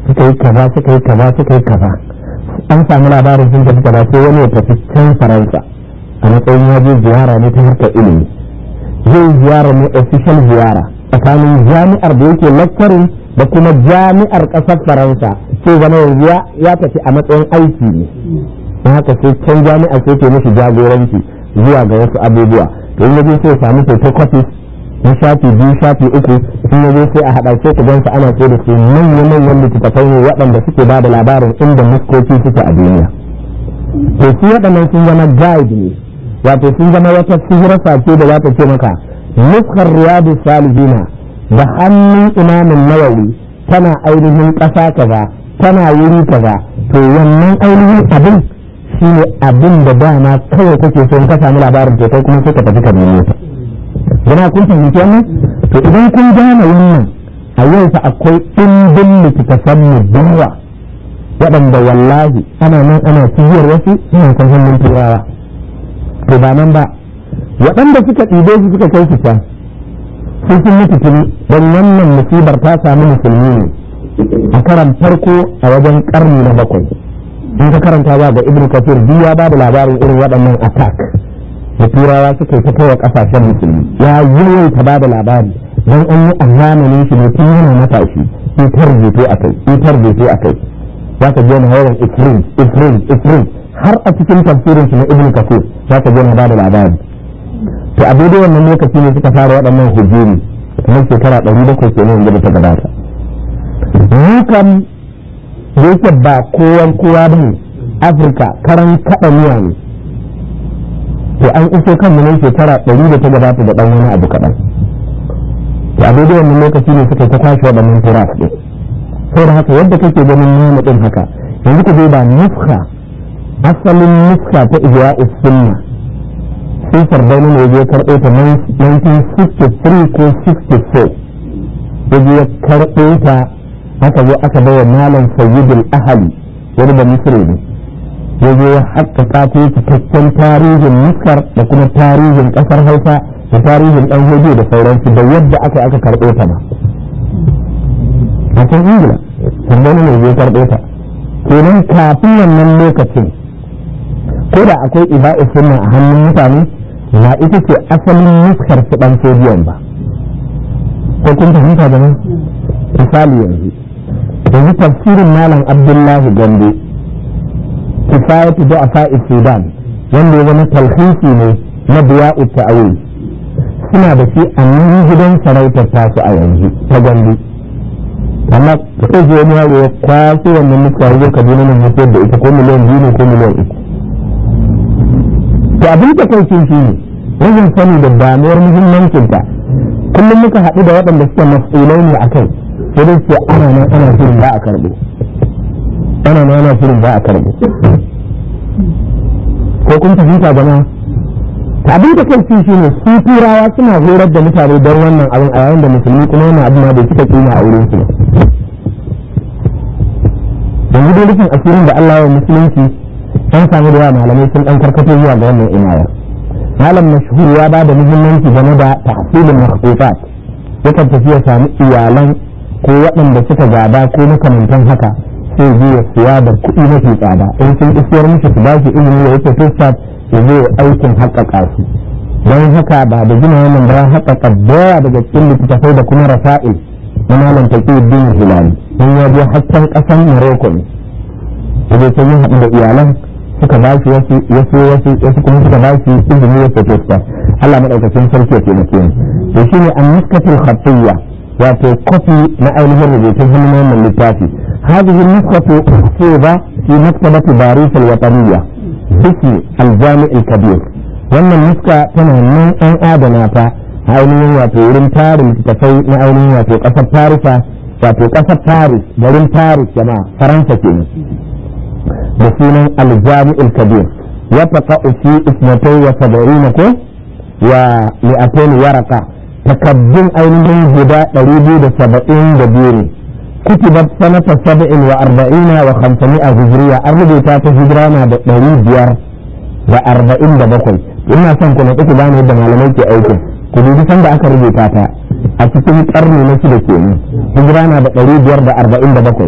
S2: suka yi kaza suka yi kaza suka yi kaza an samu labarin sun tafi kaza sai wani ya tafi can faransa a matsayin ya je ziyara ne ta harkar ilimi zai ziyara ne official ziyara tsakanin jami'ar da yake lecturing da kuma jami'ar ƙasar faransa sai zama yanzu ya tafi a matsayin aiki ne don haka sai can jami'a sai ke mishi jagoranci zuwa ga wasu abubuwa to in yaje sai ya samu photocopies na shafi biyu shafi uku in yaje sai a haɗa sai ku gansa ana so da su manyan manyan littattafai ne waɗanda suke ba da labarin inda muskoki suke a duniya to su waɗannan sun zama guide ne wato sun zama wata sihirasa ce da za ta ce maka nuskar riyadu salihina da hannun imamin nawawi tana ainihin ƙasa kaza tana wuri kaza to wannan ainihin abin shine abin da dama kawai kake son ka samu labarin to kai kuma sai ka tafi ka nemo ta jama kun fahimci wannan to idan kun gane wannan a yau fa akwai ɗimbin littattafan mu dawa waɗanda wallahi ana nan ana cibiyar wasu suna kan hannun turawa to ba nan ba waɗanda suka ɗibe su suka kai su can sun sun mutu tuni don wannan musibar ta samu musulmi ne a karan farko a wajen karni na bakwai in ka karanta ba ga ibn kafir biyu ya bada labarin irin waɗannan attack da turawa suka yi ta kai wa ƙasashen musulmi ya yawaita ba da labari don an yi a zamanin shi ne tun yana matashi itar rubutu a kai itar rubutu a kai za ka je na yawan ifrin ifrin ifrin har a cikin tafsirin shi na ibn kafir za ka je na ba da labari to a daidai wannan lokaci ne suka fara waɗannan hujjeri kamar shekara ɗari bakwai kenan da ta gabata mu kam da yake ba kowan kowa ba ne afirka karan kaɗa miya ne to an iso kan mu ne shekara ɗari da ta gabata da ɗan wani abu kaɗan to a daidai wannan lokaci ne suka ta kwashe waɗannan turas ɗin saboda haka yadda kake ganin namu ɗin haka yanzu ku ba nuska asalin nuska ta ijra sunna sai sardauna ne ya karɓo ta 1963 ko 64 ya ya karɓo ta aka zo aka bai wa malam sayyidul ahali wani da misri ne ya zo ya haƙƙaƙa ta cikakken tarihin muskar da kuma tarihin ƙasar hausa da tarihin ɗan hudu da sauransu da yadda aka aka karɓo ta ba a can ingila sardauna ne ya karɓo ta kenan kafin wannan lokacin ko da akwai iba'i sunna a hannun mutane ba ita ce asalin nuskar su ɗan sodiyon ba ko kun fahimta da nan misali yanzu yanzu tafsirin malam abdullahi gombe kifayatu da afa'i sudan wanda ya zama talhisi ne na biya'u ta'awil suna da shi a nan gidan sarautar tasu a yanzu ta gombe amma sai je wani yaro ya kwaso wannan nuska ya zo kaduna nan ya da ita ko miliyan biyu ne ko miliyan uku to abin da kai shi ne rashin sani da damuwar muhimmancinta kullum muka haɗu da waɗanda suke mas'ulai ne a kai sai dai ce ana nan ana shirin ba a karɓo ana nan ana shirin ba a karɓo ko kun fahimta jama'a ta abin da kai shi ne su turawa suna horar da mutane don wannan abin a yayin da musulmi kuma wannan abin ma bai cika kima a wurin su ba yanzu dai rufin asirin da Allah ya musulunci an samu da yawa malamai sun dan karkato zuwa ga wannan inaya malam mashhur ya ba da muhimmanci game da tahsilin makhufat yakan tafi ya samu iyalan ko waɗanda suka gada ko makamantan haka sai zai ya siya da kuɗi mafi tsada in sun isiyar mishi su ba shi ilimi ya yake fiskat ya zai aikin haƙaƙa su don haka ba da gina wannan ba haƙaƙa dawa daga cikin littattafai da kuma rasa'il na malam taqiyuddin hilali don ya je haccen ƙasan morocco ne ya je sai ya haɗu da iyalan suka ba shi wasu wasu wasu wasu kuma suka ba shi izini ya fito su Allah madaukakin sarki ya taimake ni to shine an-nuskatul khattiyya wato kofi na ainihin rubutun hannun wannan littafi hadhihi an-nuskatu mahfuza fi maktabati baris al-wataniyya ismi al-jami' al-kabir wannan nuska tana nan an adana ta ainihin wato wurin tarin littattafai na ainihin wato kasar farisa wato kasar paris garin paris jama'a faransa kenan da sunan aljami'ul kabir ya taqa fi isnatai wa sab'ina ko wa mi'atain waraka takaddun ainihin guda ɗari biyu da saba'in da biyu ne kutibat sanata sab'in wa arba'ina wa khamsami'a hijriya an rubuta ta hijira na da ɗari biyar da arba'in da bakwai ina son ku na ku gane yadda malamai ke aikin ku dubi sanda aka rubuta ta a cikin ƙarni na shida kenan hijira na da ɗari biyar da arba'in da bakwai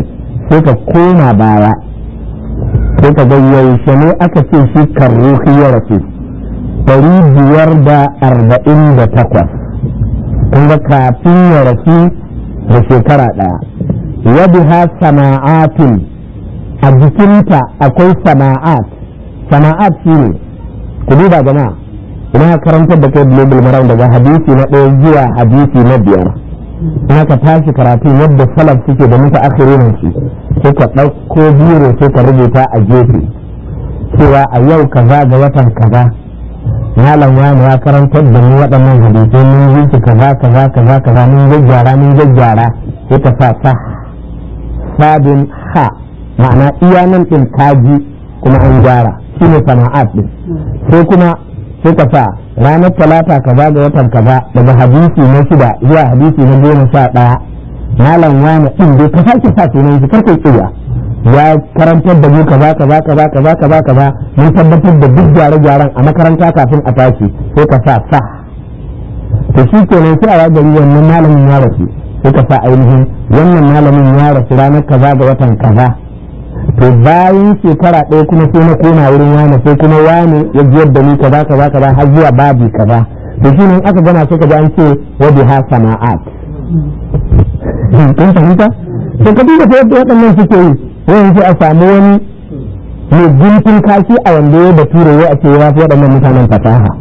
S2: sai ka koma baya sai ka ga yaushe ne aka ce shi karruhi ya rasu ɗari biyar da arba'in da takwas kun ga kafin ya rasu da shekara ɗaya wadiha sana'atin a jikinta akwai sana'at sana'at shi ne ku duba jama'a ina karantar da kai global maram daga hadisi na ɗaya zuwa hadisi na biyar ina ka tashi karatu yadda salaf suke da muka akhirin su sai ka ɗauko biro sai ka rubuta a gefe cewa a yau kaza ga watan kaza malam wani ya karantar da mu waɗannan hadisai mun yi su kaza kaza kaza kaza mun gaggyara mun gaggyara sai ka sa sa sabin ha ma'ana iya nan ɗin kaji kuma an gyara shine sana'at ɗin sai kuma sai ka sa ranar talata kaza ga watan kaza daga hadisi na shida zuwa hadisi na goma sha ɗaya malam wani ɗin dai ka sake sa sunan shi karkai tsiya ya karantar da mu kaza kaza kaza kaza kaza kaza mun tabbatar da duk gyare-gyaren a makaranta kafin a tashi sai ka sa sa to shi kenan sai a gari wannan malamin ya rasu sai ka sa ainihin wannan malamin ya rasu ranar kaza ga watan kaza to bayan shekara ɗaya kuma sai na koma wurin wani sai kuma wani ya jiyar da ni kaza kaza kaza har zuwa babi kaza to shi ne aka gana suka ji an ce wadi ha sana'at kun fahimta to ka duba ta yadda waɗannan suke yi wayan sai a samu wani mai guntun kashi a wanda ya da ture ya ce ya fi waɗannan mutanen fasaha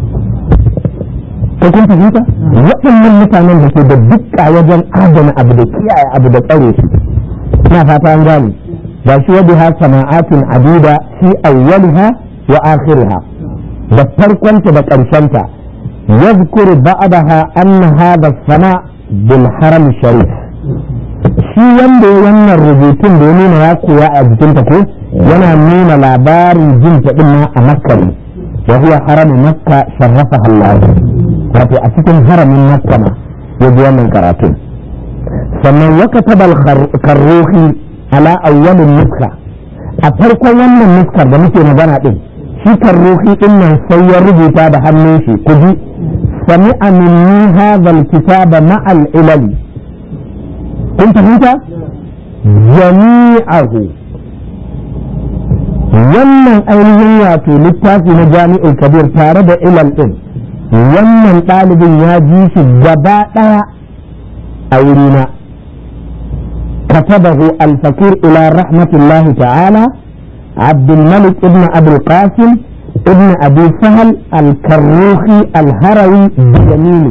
S2: ko kun fahimta waɗannan mutanen da ke da dukka wajen adana abu da kiyaye abu da tsare shi ina fata an gane ga shi wadda ha sana'atin adida fi awwaliha wa akhiriha da farkonta da ƙarshenta yadhkuru ba'daha anna hadha sana bil haram sharif shi wanda ya wannan rubutun da ya nuna ya koya a jikinta ko yana nuna labarin jin ta din ma a makka ne wa huwa haramu makka sharrafa Allah wato a cikin haramin makka ma ya ji wannan karatun sannan wa kataba al-karruhi ala awwalin nuska a farkon wannan nuskar da muke magana din shi karruhi din nan sai ya rubuta da hannun shi kuji sami'a minni hadha al-kitaba ma'a al-ilali kun fahimta jami'ahu wannan ainihin wato littafi na jami'ul kabir tare da ilal din wannan ɗalibin ya ji shi gaba ɗaya a wurina كتبه الفقير إلى رحمة الله تعالى عبد الملك ابن أبي القاسم ابن أبي سهل الكروخي الهروي بيمينه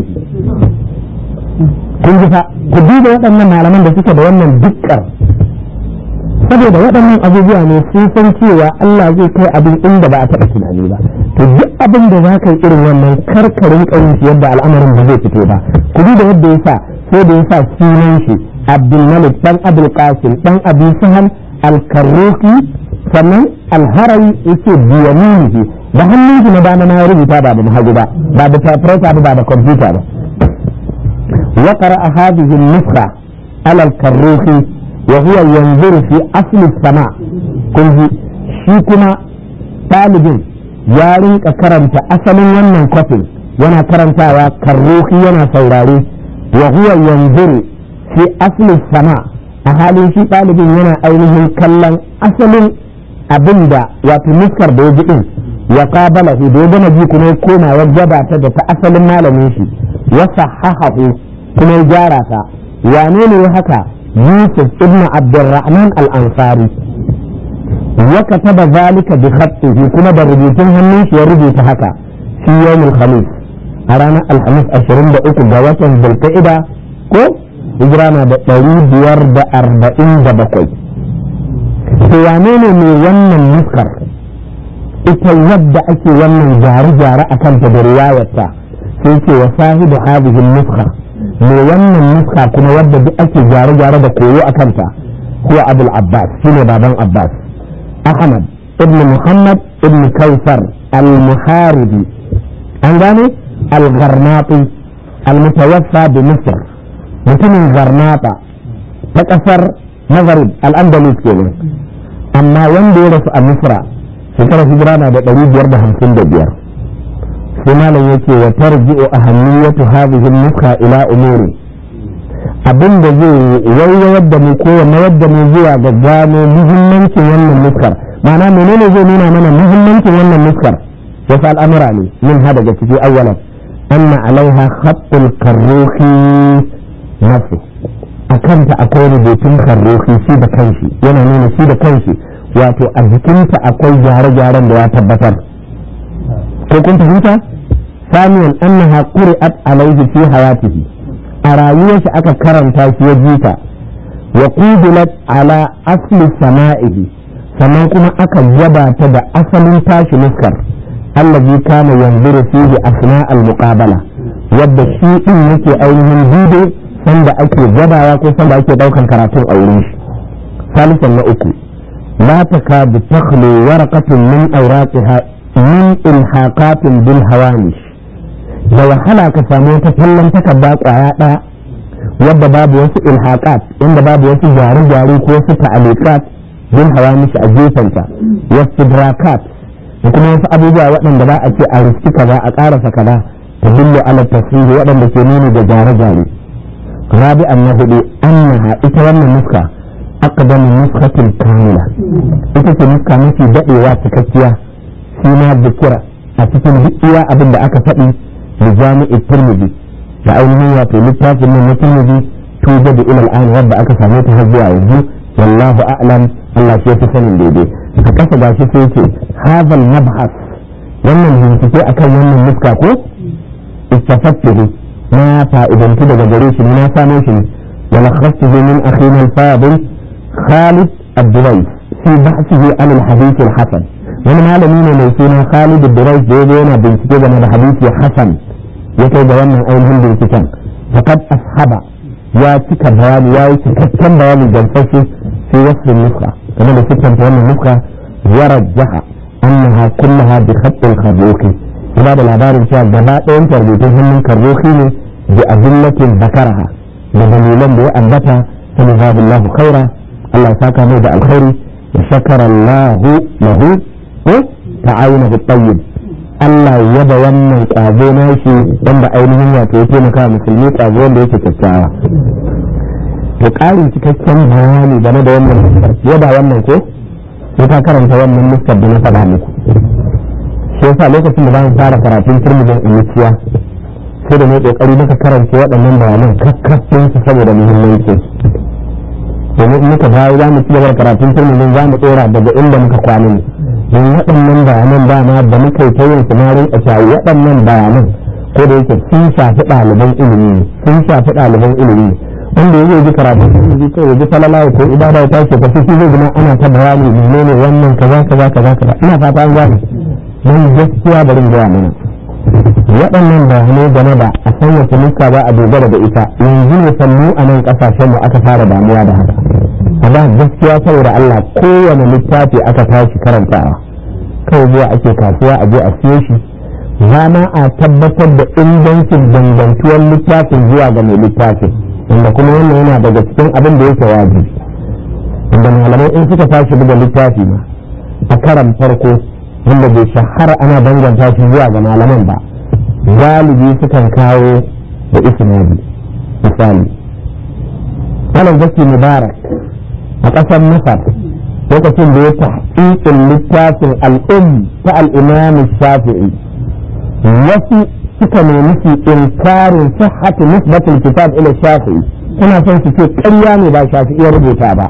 S2: kun ji fa ku duba waɗannan malaman da suke da wannan dukkan saboda waɗannan abubuwa ne sun san cewa Allah zai kai abin inda ba a taɓa tunani ba to duk abin da za ka yi irin wannan karkarin ƙauyen shi yadda al'amarin ba zai fito ba ku duba yadda ya sa sai da ya sa sunan shi abdulmalik dan abdul qasim dan abi sahal al-karruki sannan al-harawi yace biyaminihi da hannun shi na dama na rubuta ba da hagu ba ba da typewriter ba da computer ba وقرأ هذه النسخة على الكروخي وهو ينظر في أصل السماء كنت شيكما طالب يارين كرمت أصل ونن كفل وانا كرمت كروخي وانا سوراري وهو ينظر في أصل السماء أهالي في طالب وانا أينه كلم أصل abinda wato nuskar da ya ji din ya kabala shi da ya gana ji kuma ya koma ya gabata da ta asalin malamin shi ya sahahahu kuma ya gyara ta wane ne haka yusuf ibn abdurrahman al-ansari ya kataba zalika bi khattihi kuma da rubutun hannun shi ya rubuta haka fi yawmul khamis a ranar alhamis 23 ga watan zulqa'ida ko hijira na da 547 to wane ne mai wannan nuskar ita yadda ake wannan gyare-gyare a kanta da riwayarta sai ce wa sahibu hadhihi nuskar mai wannan nuska kuma wadda duk ake gyare-gyare da koyo a kanta huwa abul abbas shine baban abbas ahmad ibn muhammad ibn kausar al-muharibi an gane al-garnati al-mutawaffa bi misr mutumin garnata ta kasar maghrib al-andalus kenan amma wanda ya rasu a misra shekarar hijira na da ɗari biyar da hamsin da biyar sai malam yake wa tarji'u ahammiyatu hadhihi nuskha ila umuri abin da zai waiwayar da mu ko mayar da mu zuwa ga gano muhimmancin wannan nuskar ma'ana menene zai nuna mana muhimmancin wannan nuskar wasu al'amura ne min ha daga ciki awwalan anna alaiha khattul karruhi nasu a kanta akwai rubutun karruhi shi da kanshi yana nuna shi da kanshi wato a jikinta akwai gyare-gyaren da ya tabbatar ko kun fahimta ثانيا أنها قرأت عليه في حياته أراويش أكا كرنتا في وجيتا وقودلت على أصل سمائه sannan kuma aka gabata da asalin tashi nuskar allazi kana yanzuru fihi asna al-muqabala wadda shi din yake ainihin dude sanda ake gabawa ko sanda ake daukan karatun a wurin shi salisan na uku la takadu takhlu waraqatun min awraqiha min ilhaqatin bil hawanish da wahala ka samu wata kallon takarda kwaya ɗaya wadda babu wasu ilhaqat inda babu wasu gyare-gyare ko wasu ta'alikat bin hawanish a gefenta wasu drakat da kuma wasu abubuwa waɗanda ba a ce a riski kaza a ƙarasa kaza ta dillo ala tasiri waɗanda ke nuni da gyare-gyare rabi'an na hudu annaha ita wannan nuska aqdamu nuskatin kamila ita ce nuska mafi daɗewa cikakkiya shi ma zikira a cikin duk iya abin da aka faɗi da jami'in turmidi da ainihin wato littafin nan na turmidi tuba da ilal an wadda aka same ta har zuwa yanzu wallahu a'lam Allah shi yafi sanin daidai a kasa gashi sai ce hadal mabhas wannan bincike akan wannan muska ko istafattuhu na fa'idantu daga gare shi na samo shi wa lakhastuhu min akhina al-fadil Khalid Abdulai fi bahsihi an al-hadith al-hasan wani malami ne mai suna Khalid Abdulai da yazo yana bincike game da hadisi hasan ya kai da wannan ainihin binciken faqad ashaba ya cika bayani ya yi cikakken bayani gamsashe في وصف النسخة كما لفتن في أن النسخة ورجح أنها كلها بخط الخروخي إلى العبار إن شاء الله أنت ربيتهم من كروخي بأدلة ذكرها بدليلا بأنبتها فلذاب الله خيرا الله ساكا ميدا الخير وشكر الله له تعاونه الطيب Allah ya yaba wannan ƙazo nashi wanda ainihin wato ya taimaka musulmi ƙazo wanda yake kyakkyawa to ƙarin cikakken bayani game da wannan nuskar fiye da wannan ko sai ka karanta wannan nuskar da na faɗa muku shi yasa lokacin da zamu fara karatun turmijin imiciya sai da ne kokari muka karanta waɗannan bayanan kakkafin su saboda muhimmanci domin in muka dawo za mu ci gaba da karatun turmijin za mu tsora daga inda muka kwana ne don waɗannan bayanan dama da muka yi ta yin sumarin a shayi waɗannan bayanan ko da yake sun shafi ɗaliban ilimi ne sun shafi ɗaliban ilimi ne wanda ya ji karatu ji kai ji falala ko ibada ya tashi ka shi zai zama ana ta bayani menene wannan kaza kaza kaza kaza ina fata an gane dan gaskiya bari in gaya mana waɗannan bayanai game da a san wace nuska ba a dogara da ita yanzu ne sannu a nan ƙasashen mu aka fara damuwa da haka a da gaskiya saboda Allah kowane littafi aka tashi karantawa kawai zuwa ake kasuwa a je a siyo shi za ma a tabbatar da ingancin dangantuwar littafin zuwa ga mai littafin wanda kuma wannan yana daga cikin abin da yake wajibi wanda malamai in suka tashi buga littafi ma a karan farko wanda bai shahara ana danganta shi zuwa ga malaman ba galibi sukan kawo da isnadi misali malam zaki mubarak a ƙasar masar lokacin da ya tahqiqin littafin al'um ta al-imam shafi'i wasu suka nemi su inkarin sihhatu nisbatul kitab ila shafi'i suna son su ce ƙarya ne ba shafi'i ya rubuta ba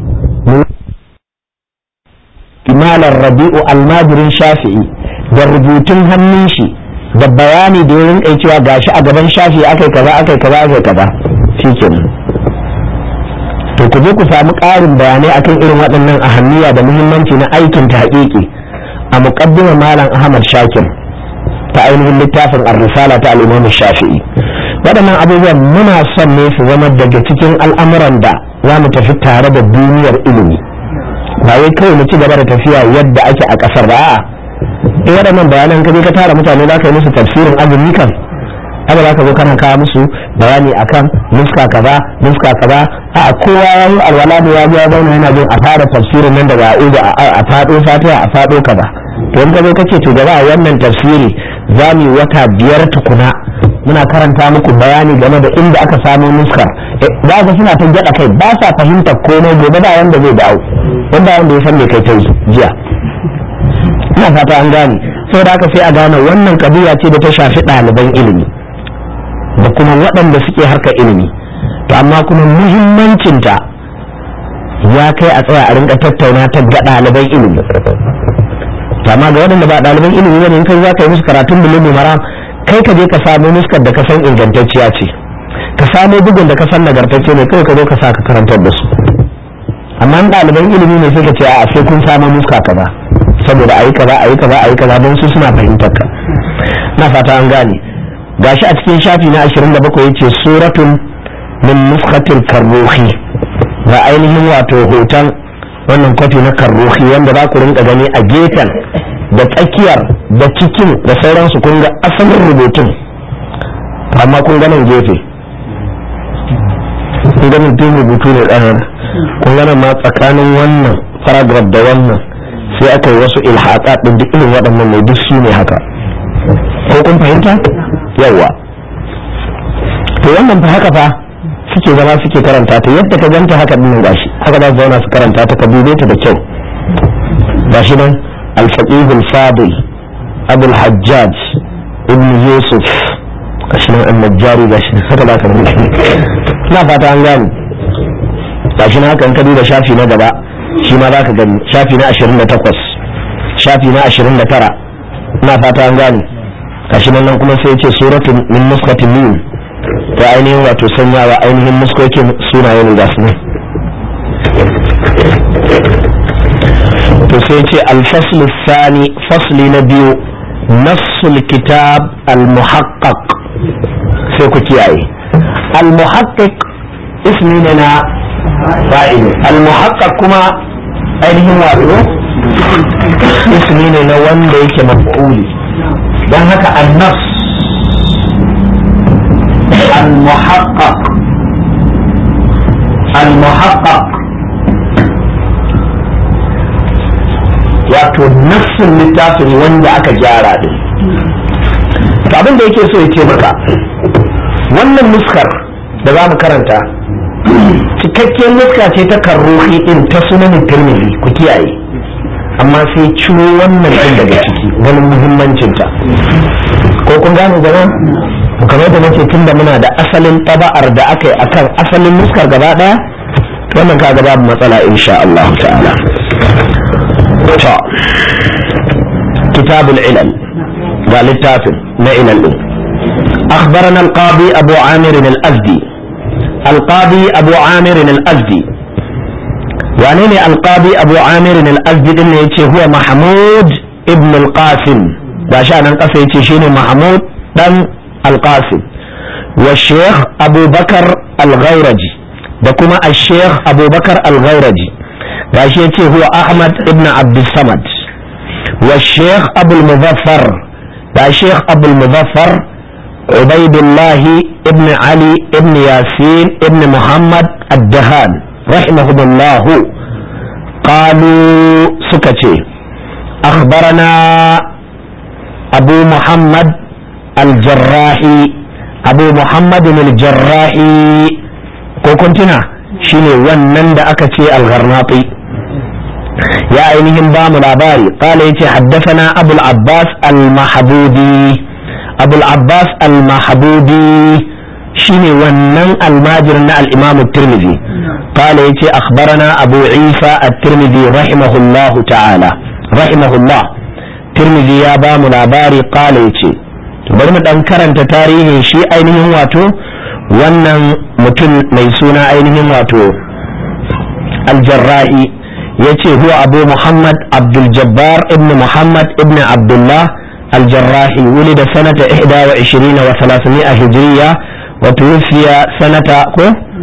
S2: malar rabi'u almajirin shafi'i da rubutun hannun shi da bayani da ya rinka cewa gashi a gaban shafi'i akai kaza akai kaza akai kaza shikenan to ku je ku samu ƙarin bayanai akan irin waɗannan ahammiya da muhimmanci na aikin tahqiqi a muqaddimar malam ahmad shakir ta ainihin littafin ar-risala ta al-imam shafi'i waɗannan abubuwan muna son ne su zama daga cikin al'amuran da za mu tafi tare da duniyar ilimi ba wai kawai mu ci gaba da tafiya yadda ake a ƙasar ba a'a in waɗannan bayanan ka je ka tara mutane za ka yi musu tafsirin azumi kan haka za ka zo kana kawo musu bayani akan nuska kaza nuska kaza a kowa ya yi alwala da ya ya zauna yana jin a fara tafsirin nan daga a'udu a faɗo fatiha a faɗo kaza to in ka zo kace to gaba wannan tafsiri
S1: za mu wata biyar tukuna muna karanta muku bayani game da inda aka samo nuskar za ga suna ta gyada kai ba sa fahimtar komai gobe ba wanda zai dawo wanda wanda ya san me kai ta jiya ina fata an gane saboda haka sai a gane wannan kabiya ce da ta shafi ɗaliban ilimi da kuma waɗanda suke harkar ilimi to amma kuma muhimmancinta ya kai a tsaya a rinka tattauna ta ga ɗaliban ilimi to amma ga waɗanda ba ɗaliban ilimi ne in kai za ka yi musu karatun bilimu maram kai ka je ka samu nuskar da ka san ingantacciya ce ka samu bugun da ka san nagartacce ne kai ka zo ka sa ka karantar da su amma ɗaliban ilimi ne sai ka ce a sai kun samu nuska kaza saboda ayi kaza ayi kaza ayi kaza don su suna fahimtar ka na fata an gane gashi a cikin shafi na 27 yace suratun min nuskatil karruhi ga ainihin wato hoton wannan kwafi na karruhi wanda za ku rinka gani a gefen da tsakiyar da cikin da sauransu kun ga asalin rubutun amma kun ganin gefe kun ganin tun rubutu ne ɗanar kun ganin ma tsakanin wannan paragraph da wannan sai aka yi wasu ilhaƙa ɗin duk irin waɗannan ne duk su ne haka ko kun fahimta yawa to wannan fa haka fa suke zama suke karanta ta yadda ka ganta haka din gashi haka za su zauna su karanta ta ka dube ta da kyau gashi nan al-faqih al-fadil abu al-hajjaj ibn yusuf gashi nan an-najjari gashi haka za ka rubuta ina fata an gane gashi nan haka in ka duba shafi na gaba shi ma za ka gani shafi na 28 shafi na 29 ina fata an gane gashi nan kuma sai ya ce suratun min nuskatin min ta ainihin wato sanyawa ainihin muskokin sunayen da su ne to sai ce alfaslu sani fasli na biyu nassul kitab al-muhaqqaq sai ku kiyaye al-muhaqqiq ismi ne na fa'il al-muhaqqaq kuma ainihin wato ismi ne na wanda yake maf'uli don haka an-nafs المحقق المحقق wato nassin littafin wanda aka gyara din to abin da yake so ya ce maka wannan nuskar da za mu karanta cikakkiyar nuska ce ta karrohi din ta sunanin tirmidhi ku kiyaye amma sai ciro wannan din daga ciki ganin muhimmancinta ko kun gane jama'a kamar da nake tunda muna da asalin taba'ar da aka yi akan asalin nuskar gaba daya wannan kaga babu matsala insha Allah ta'ala to kitabul ilal ga littafin na ilal din أخبرنا القاضي أبو عامر الأزدي القاضي أبو عامر الأزدي وعنين القاضي أبو عامر الأزدي إنه هو محمود ابن القاسم عشان القصة يتشيني محمود دم القاسم والشيخ أبو بكر الغورجي دكما الشيخ أبو بكر الغورجي راشيتي هو أحمد ابن عبد الصمد والشيخ أبو المظفر الشيخ أبو المظفر عبيد الله ابن علي ابن ياسين ابن محمد الدهان رحمهم الله قالوا سكتي أخبرنا أبو محمد الجراحي أبو محمد الجراحي كوكنتنا شيني ونن دا أكتي الغرناطي يا أينهم بام العباري قال يتي حدثنا أبو العباس المحبودي أبو العباس المحبودي شيني ونن الماجرنا الإمام الترمذي قال يتي أخبرنا أبو عيسى الترمذي رحمه الله تعالى رحمه الله ترمذي يا بام العباري قال يتي bari mu dan karanta tarihin shi ainihin wato wannan mutum mai suna ainihin wato aljarrahi ya ce huwa abu muhammad abdul jabbar ibn muhammad ibn abdullah aljarrahi ولد سنة 21 و300 هجرية وتوفي سنة كو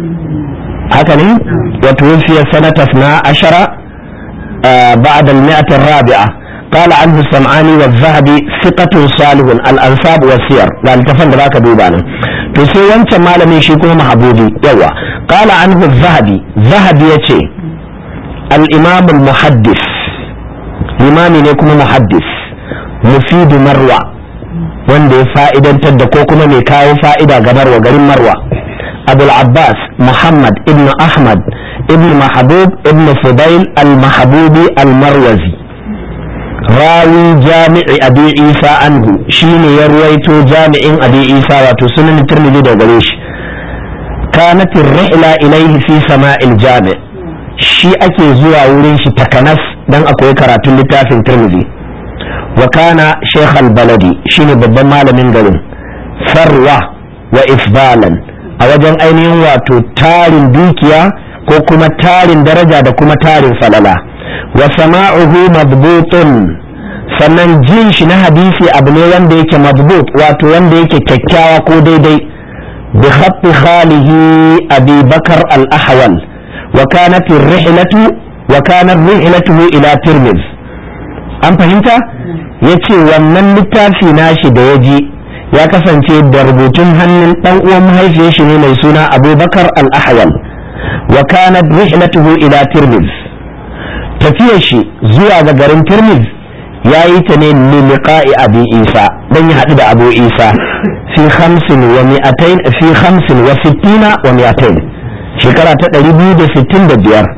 S1: هكذا وتوفي سنة 12 آه بعد المئة الرابعة قال عنه السمعاني والذهبي ثقة صالح الأنساب والسير قال تفند ذاك دوبانا تسي وانت ما لم يشيكو محبوبي يوا قال عنه الذهبي ذهبي يتي الإمام المحدث إمام يكون محدث مفيد مروى wanda ya fa'idantar da ko kuma mai kawo fa'ida ga marwa garin marwa abul abbas muhammad ibn ahmad ibn mahabub ibn fudail al-mahabubi al-marwazi rawi jami'i abi isa anhu shine ya ruwaito jami'in abi isa wato sunan tirmidhi da gare shi kanat ar-rihla ilayhi fi sama'il jami' shi ake zuwa wurin shi takanas dan akwai karatun littafin tirmidhi wa kana shaykh al-baladi shine babban malamin garin farwa wa ifbalan a wajen ainihin wato tarin dukiya ko kuma tarin daraja da kuma tarin falala wa sama'uhu madbutun sannan jin shi na hadisi abu ne wanda yake madbut wato wanda yake kyakkyawa ko daidai bi khatti khalihi abi bakar al-ahwal wa kanat ar-rihlatu wa kanat rihlatuhu ila tirmidh an fahimta yace wannan littafi nashi da yaji ya kasance da rubutun hannun dan uwan mahaifiyar shi ne mai suna abubakar al-ahwal wa kanat rihlatuhu ila tirmidh tafiyar shi zuwa ga garin tirmidh ya yi ta ne liliqa'i abi isa dan ya haɗu da abu isa fi khamsin wa mi'atain fi khamsin wa sittina wa mi'atain shekara ta ɗari biyu da sittin da biyar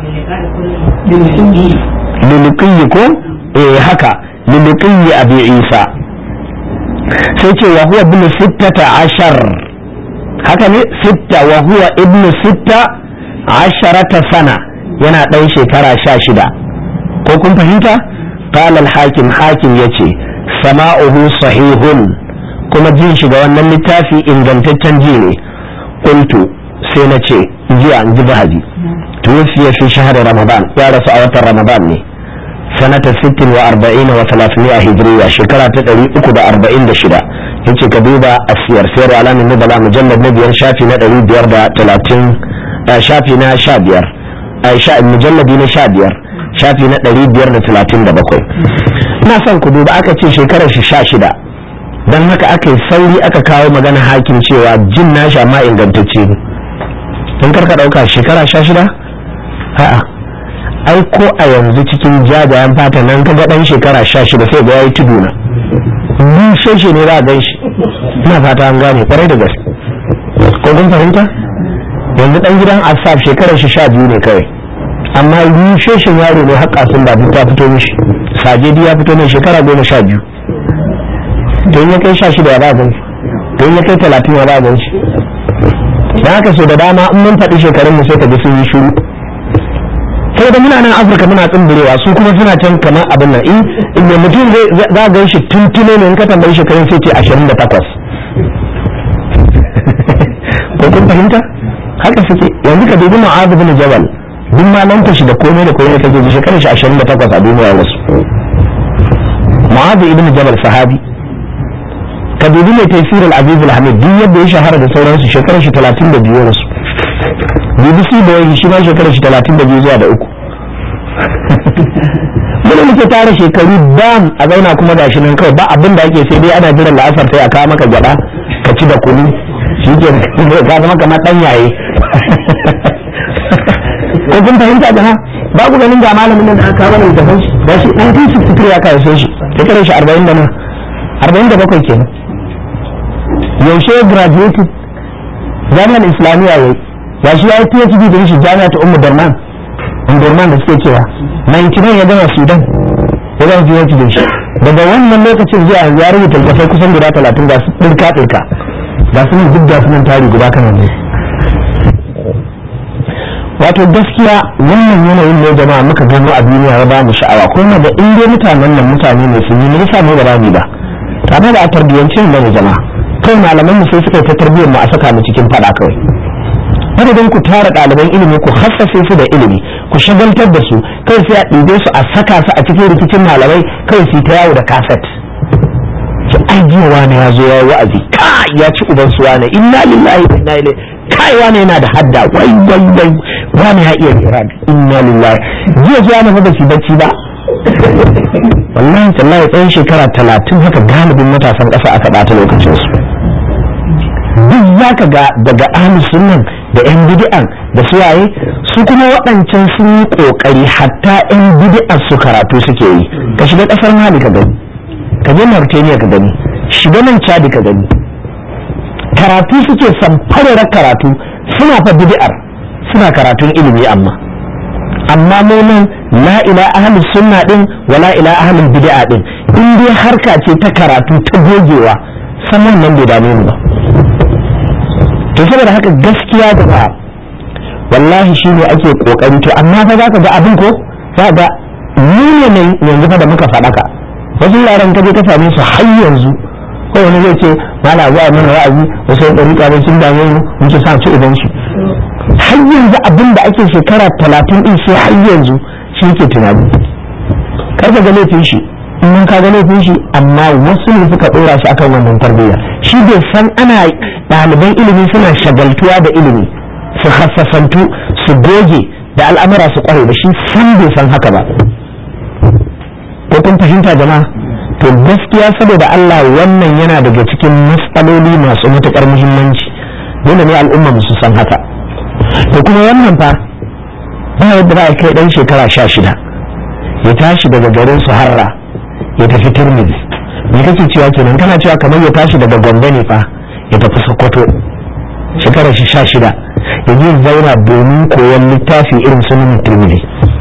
S1: liliqiyyi ko eh haka liliqiyyi abi isa sai ce wa huwa ibn sittata ashar haka ne sitta wa huwa ibn sitta asharata sana yana ɗan shekara sha shida ko kun fahimta قال الحاكم حاكم يتي سماؤه صحيح kuma jin shiga wannan littafi ingantaccen ji ne qultu sai na ce jiya in ji bahaji tuwfiya fi shahar ramadan ya rasu a watan ramadan ne sanata 60 wa 40 wa 300 hijriya shekara ta 346 yace ka duba asiyar sayar alamin nubala mujallad na biyar shafi na 530 shafi na 15 ai mujalladi na 15 shafi na 537 ina son ku duba aka ce shekarar shi 16 don haka aka yi sauri aka kawo magana hakim cewa jin nashi amma ingantacce ne in karka ɗauka shekara 16 a'a ai ko a yanzu cikin jajayen fata nan ka ga ɗan shekara 16 sai ga yayi tudu na sheshe ne za a gan shi ina fata an gane kwarai da gaske ko kun fahimta yanzu ɗan gidan asaf shekarar shi 12 ne kawai amma sheshin yaro ne haƙa sun ba ta fito mishi sajedi ya fito mai shekara goma sha biyu don ya kai sha shida ya ba gan shi don ya kai talatin ya ba gan shi da haka so da dama in mun faɗi shekarun mu sai ka ji sun yi shuru sai da muna nan afirka muna tsimbirewa su kuma suna can kamar abin nan in in mutum zai za a gan shi tuntuno ne in ka tambayi shekarun sai ce ashirin da takwas ko kun fahimta haka suke yanzu ka dubi ma'azu bin jabal duk malanta shi da komai da komai kake ji shekarar shi ashirin da takwas a duniya wasu mu'adh ibn jabal sahabi ka dubi mai tafsir al-aziz al-hamid duk yadda ya shahara da sauransu shekarar shi talatin da biyu wasu bbc da wani shi ma shekarar shi talatin da biyu zuwa da uku muna muke tara shekaru dam a zauna kuma gashi nan kawai ba abin da ake sai dai ana jiran la'asar sai a kawo maka gyada ka ci da kunu shi ke ka zama kamar dan yaye ko kun fahimta da ha ba ku ganin ga malamin nan da aka kawo da shi da shi 1963 ya kawo shi shekarar shi 40 da na 47 kenan yaushe ya graduated jami'ar islamiyya yayi ya shi ya yi phd da shi jami'a ta ummu darman umdurman da suke cewa 99 ya gama sudan ya gama phd da shi daga wannan lokacin zuwa yanzu ya rubuta littattafai kusan guda 30 ga su ɗirka ɗirka ga su nan duk da su nan tari guda kan ne wato gaskiya wannan yanayin ne jama'a muka gano a duniya ya ba mu sha'awa kuma da in dai mutanen nan mutane ne sun yi ne yasa mu ba za mu ba tare da a tarbiyyance mu ne jama'a kai malaman mu sai suka ta tarbiyyar mu a saka mu cikin fada kawai madadin ku tara ɗaliban ilimi ku hassace su da ilimi ku shagaltar da su kai sai a ɗibe su a saka su a cikin rikicin malamai kai su ta yawo da kaset ki ai jiya wani ya zo ya yi wa'azi kai ya ci uban su wani inna lillahi wa inna ilaihi kai wani yana da hadda wai wai wai wani ya iya irad inna lillahi jiya zuwa na ba su bacci ba wallahi tallahi tsayin shekara talatin haka galibin matasan ƙasa aka ɓata lokacin su duk za ka ga daga ahli sunnan da yan bid'an da suwaye su kuma waɗancan sun yi ƙoƙari hatta yan bid'an su karatu suke yi ka shiga ƙasar mali ka gani ka je mauritania ka gani shiga nan cadi ka gani karatu suke samfarar karatu suna fa bid'ar suna karatun ilimi amma amma mu nan la ila ahli sunna din wa la ila ahli bid'a din in dai harka ce ta karatu ta gogewa saman nan bai dame mu ba to saboda haka gaskiya da ba wallahi shine ake kokari to amma fa zaka ga abin ko za ga mu ne yanzu fa da muka faɗaka wasu yaran ka je ka same su har yanzu ko wani zai ce mala zuwa mana wa'azi wasu yan ɗariƙa ne sun dame mu mun ce sa ci idan su har yanzu abin da ake shekara talatin din sai har yanzu shi ke tunani kar ka ga laifin shi in mun ka ga laifin shi amma wasu ne suka ɗora shi akan wannan tarbiyya shi bai san ana ɗaliban ilimi suna shagaltuwa da ilimi su hassafantu su goge da al'amura su kware da shi san bai san haka ba ko kun fahimta jama'a to gaskiya saboda Allah wannan yana daga cikin matsaloli masu matuƙar muhimmanci dole ne al'umma su san haka to kuma wannan fa ba yadda za a kai dan shekara sha shida ya tashi daga garin su harra ya tafi turmizi me kake cewa kenan kana cewa kamar ya tashi daga gombe ne fa ya tafi sokoto shekara shi sha shida ya je zauna domin koyon littafi irin sunan turmizi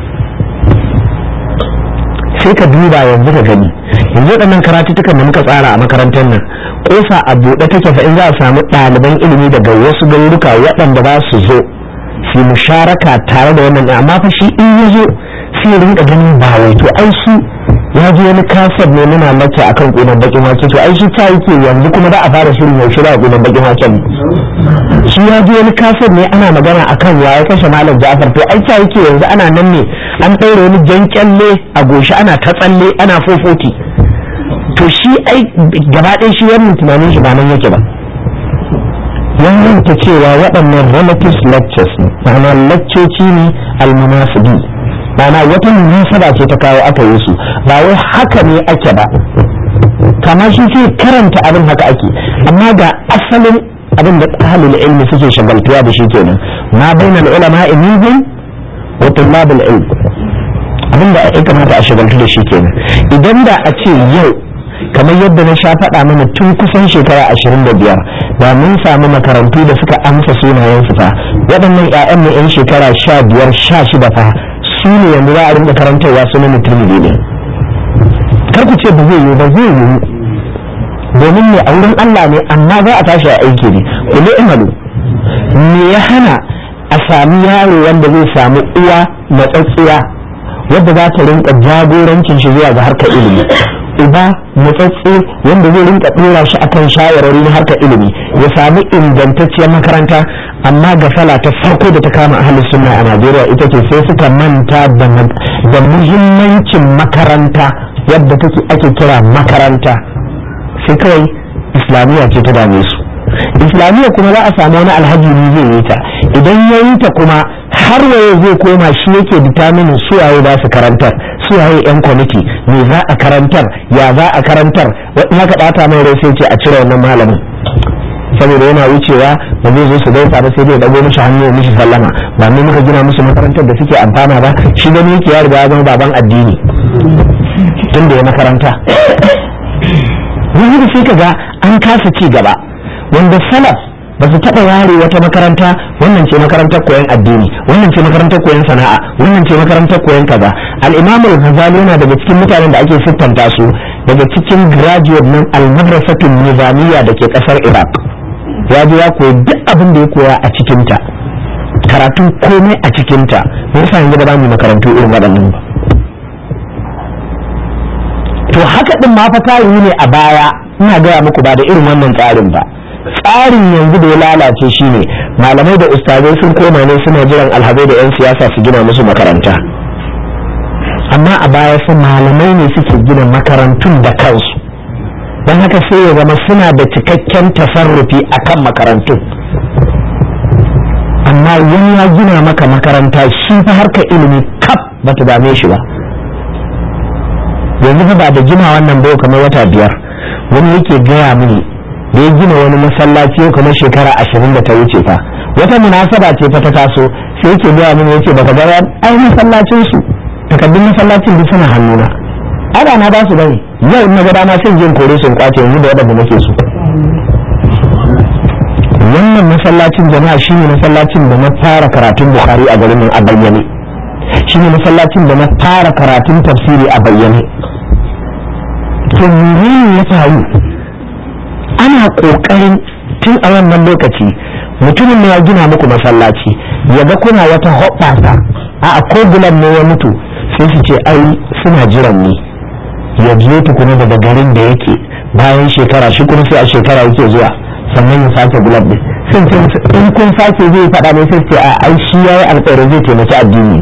S1: sai ka duba yanzu ka gani yanzu waɗannan karatuttukan da muka tsara a makarantar nan kofa a buɗe take fa in za a samu ɗaliban ilimi daga wasu garuruka waɗanda za su zo su musharaka tare da wannan amma fa shi in ya zo sai ya rinka ganin ba wai to ai shi ya ji wani kasar ne muna mace akan ƙunan bakin wake to ai shi ta yake yanzu kuma da a fara shirin yaushe da ƙunan bakin waken shi ya ji wani kasar ne ana magana akan ya kashe malam Ja'far to ai ta yake yanzu ana nan ne an ɗaure wani jan kyalle a goshi ana ta tsalle ana fofoti to shi ai gaba ɗaya shi wannan tunanin shi ba nan yake ba wannan ta cewa waɗannan relative lectures ne ma'ana laccoci ne almunasibi ma'ana wata munasaba ce ta kawo aka yi su ba wai haka ne ake ba kamar shi sai karanta abin haka ake amma ga asalin abin da ahlul ilmi suke shagaltuwa da shi kenan ma bainal ulama minhum wa tullabul ilm abin da ya kamata a shagaltu da shi kenan idan da a ce yau kamar yadda na sha faɗa mana tun kusan shekara ashirin da biyar da mun samu makarantu da suka amsa sunayensu fa waɗannan 'ya'yan mu 'yan shekara sha biyar sha shida fa su ne yanzu za a rinka karantarwa sunan mutum ne kar ku ce ba zai yiwu ba zai yiwu domin ne a wurin Allah ne amma za a tashi a aiki ne kullu imalu me ya hana a sami yaro wanda zai samu uwa matsatsiya wadda za ta rinka jagorancin shi zuwa ga harkar ilimi uba matsatsi wanda zai rinka dora shi akan shawarwari na harkar ilimi ya sami ingantacciyar makaranta amma gafala ta farko da ta kama ahli sunna a Najeriya ita ce sai suka manta da muhimmancin makaranta yadda take ake kira makaranta sai kawai islamiyya ce ta dame su islamiyya kuma za a samu wani alhaji ne zai yi ta idan ya yi ta kuma har waye zai koma shi yake determinin suwaye za su karantar suwaye yan kwamiti me za a karantar ya za a karantar in haka ɗata mai rai sai ce a cire wannan malamin saboda yana wucewa ba zai zo su gaisa ba sai dai dago mishi hannu mishi sallama ba mu muka gina musu makarantar da suke amfana ba shi gani yake ya riga ya zama baban addini tun da ya makaranta wani da sai ka ga an kasa ci gaba wanda salaf ba su taɓa ware wata makaranta wannan ce makarantar koyon addini wannan ce makarantar koyon sana'a wannan ce makarantar koyon kaza al-imam al-ghazali yana daga cikin mutanen da ake siffanta su daga cikin graduate nan al-madrasatul nizamiyya da ke kasar iraq ya je ya koyi duk abin da ya koya a cikinta karatun komai a cikinta me yasa yanzu ba za mu makarantu irin waɗannan ba to haka din ma fa tayi ne a baya ina gaya muku ba da irin wannan tsarin ba tsarin yanzu da ya lalace shine malamai da ustazai sun koma ne suna jiran alhazai da 'yan siyasa su gina musu makaranta amma a baya su malamai ne suke gina makarantun da kansu don haka sai ya zama suna da cikakken tasarrufi a kan makarantun amma wani ya gina maka makaranta shi fa harka ilimi kaf ba ta dame shi ba yanzu fa ba da gina wannan bai kamar wata biyar wani yake gaya mini da ya gina wani masallaci yau kamar shekara ashirin da ta wuce fa wata munasaba ce fa ta taso sai yake gaya mini yace baka ga ai masallacin su takaddun masallacin duk suna hannuna ada na ba su bane yau na ga dama sai jin kore sun kwace yanzu da wadanda nake so wannan masallacin jama'a shine masallacin da na fara karatun bukhari a garin nan a bayyane shine masallacin da na fara karatun tafsiri a bayyane to menene ya faru ana kokarin tun a wannan lokaci mutumin ne ya gina muku masallaci ya ga kuna wata hoɓɓasa a ko bulan ne ya mutu sai su ce ai suna jiran ne ya biyo tukuna daga garin da yake bayan shekara shi kuma sai a shekara yake zuwa sannan ya sake gulab din sun ce in kun sake zai faɗa ne sai ce a ai shi yayi alƙawarin zai taimaki addini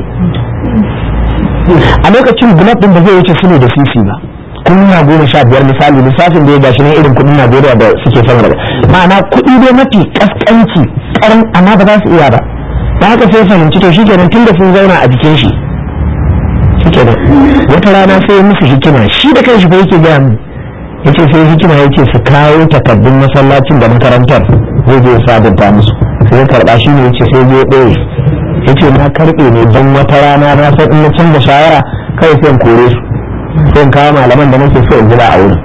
S1: a lokacin gulab din ba zai wuce su ne da sisi ba kunna goma sha biyar misali lissafin da ya gashi ne irin kudin najeriya da suke sama da ma'ana kuɗi dai mafi kaskanci karan amma ba za su iya ba da haka sai fahimci to shi kenan tun da sun zauna a jikin shi shi kenan wata rana sai ya musu hikima shi da kanshi fa yake gaya mu yace sai hikima yace su kawo takardun masallacin da makarantar zai je sabunta musu sai ya karba shi ne yace sai ya ɗaya yace na karɓe ne don wata rana na san in na canza shawara kai sai in kore su sai kawo malaman da nake so in jira a wurin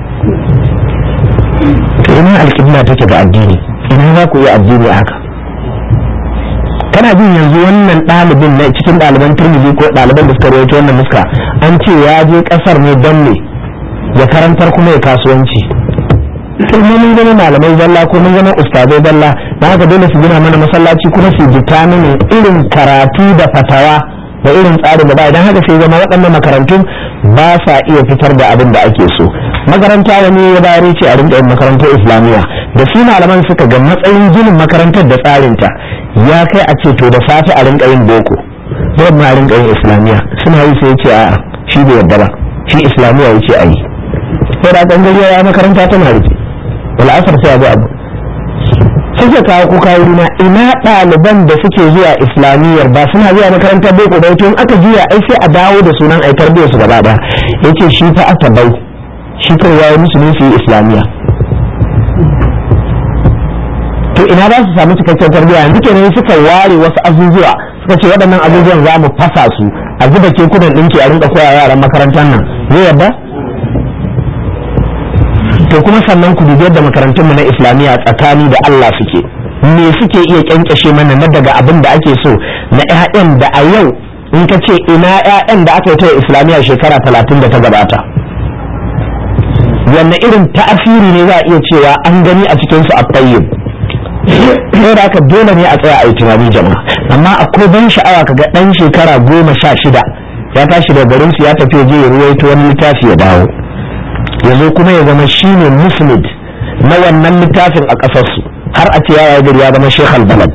S1: to ina alƙibla take ga addini ina za ku yi addini haka kana jin yanzu wannan ɗalibin na cikin ɗaliban turmiji ko ɗaliban da suka rawaito wannan muska an ce ya je ƙasar ne don ne ya karantar kuma ya kasuwanci to mun zama malamai zalla ko mun zama ustazai zalla na haka dole su gina mana masallaci kuma su jita mini irin karatu da fatawa da irin tsarin da ba idan haka sai zama waɗannan makarantun ba sa iya fitar da abin da ake so makaranta wani ya bayar ce a rinka yin makarantar islamiyya da su malaman suka ga matsayin ginin makarantar da tsarinta ya kai a ce to da safe a rinka yin boko da ma a rinka yin islamiyya suna yi sai ce a shi bai yadda ba shi islamiyya ya ce a yi sai da kan gari ya makaranta tana rufe wala asar sai abu abu suke kawo ko kawo na ina ɗaliban da suke zuwa islamiyyar ba suna zuwa makarantar boko da in aka juya ai sai a dawo da sunan ai tarbiyyar su gaba ɗaya yace shi fa aka bai shi kawai yayi musu ne su yi islamiyya to ina za su samu cikakken tarbiyya yanzu kenan suka ware wasu azuzuwa suka ce waɗannan azuzuwan za mu fasa su a zuba kekunan ɗinki a rinka koya yaran makarantar nan zai yadda to kuma sannan ku dubi yadda makarantunmu na islamiyya tsakani da Allah suke me suke iya kyankyashe mana na daga abin da ake so na 'ya'yan da a yau in ka ce ina 'ya'yan da aka yi ta islamiyya shekara talatin da ta gabata wanne irin ta'asiri ne za a iya cewa an gani a cikinsu a tayyib sai da aka dole ne a tsaya a yi tunani jama'a amma akwai ban sha'awa kaga ɗan shekara goma sha shida ya tashi da garinsu ya tafi je ya ruwaito wani littafi ya dawo ya zo kuma ya zama shine musnid na wannan littafin a ƙasarsu har a ce ya gari ya zama shekhal balad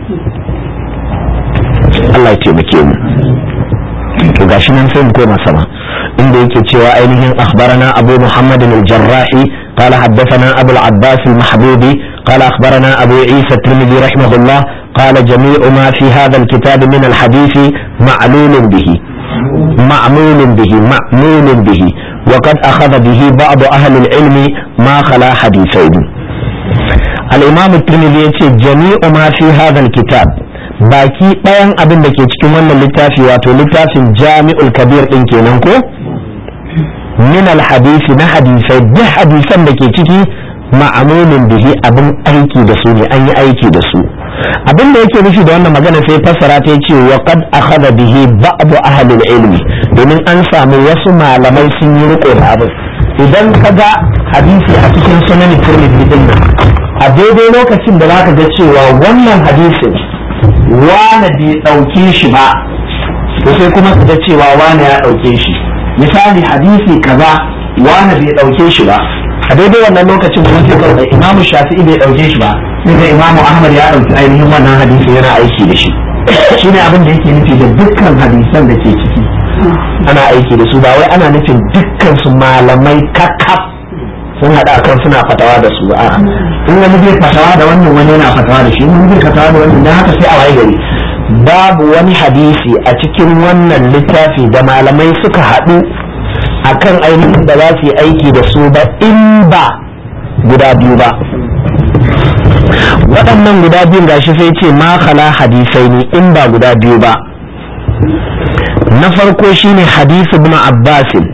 S1: Allah ya taimake mu to gashi nan sai mu koma sama inda yake cewa ainihin akhbarana abu muhammad al-jarrahi قال حدثنا أبو العباس المحبوبي قال أخبرنا أبو عيسى الترمذي رحمه الله قال جميع ما في هذا الكتاب من الحديث معلول به معمول به معمول به وقد أخذ به بعض أهل العلم ما خلا حديثين الإمام الترمذي يقول جميع ما في هذا الكتاب baki ɗayan abin da ke cikin wannan littafi wato littafin jami'ul kabir ɗin kenan ko min alhadisi na hadisai duk hadisan da ke ciki ma'amulin bihi abin aiki da su ne an yi aiki da su abin da yake nufi da wannan magana sai fassara ta ce wa qad akhadha bihi ba'du ahli ilmi domin an samu wasu malamai sun yi riko da abin idan ka ga hadisi a cikin sunan tirmidhi din a daidai lokacin da zaka ga cewa wannan hadisin wane bai dauke shi ba to sai kuma ka ga cewa wane ya dauke shi misali hadisi kaza wane bai dauke shi ba a daidai wannan lokacin kuma sai kawai imamu shafi'i bai dauke shi ba sai ga imamu ahmad ya dauki ainihin wannan hadisi yana aiki da shi shine abin da yake nufi da dukkan hadisan da ke ciki ana aiki da su ba wai ana nufin dukkan su malamai kakkaf sun hada kan suna fatawa da su a in wani zai fatawa da wannan wani yana fatawa da shi wani zai fatawa da wannan dan haka sai a waye gari babu wani hadisi a cikin wannan littafi da malamai suka haɗu akan ainihin da za su yi aiki da su ba in ba guda biyu ba waɗannan guda biyun gashi sai ce ma khala hadisai ne in ba guda biyu ba na farko shine hadisi ibn abbas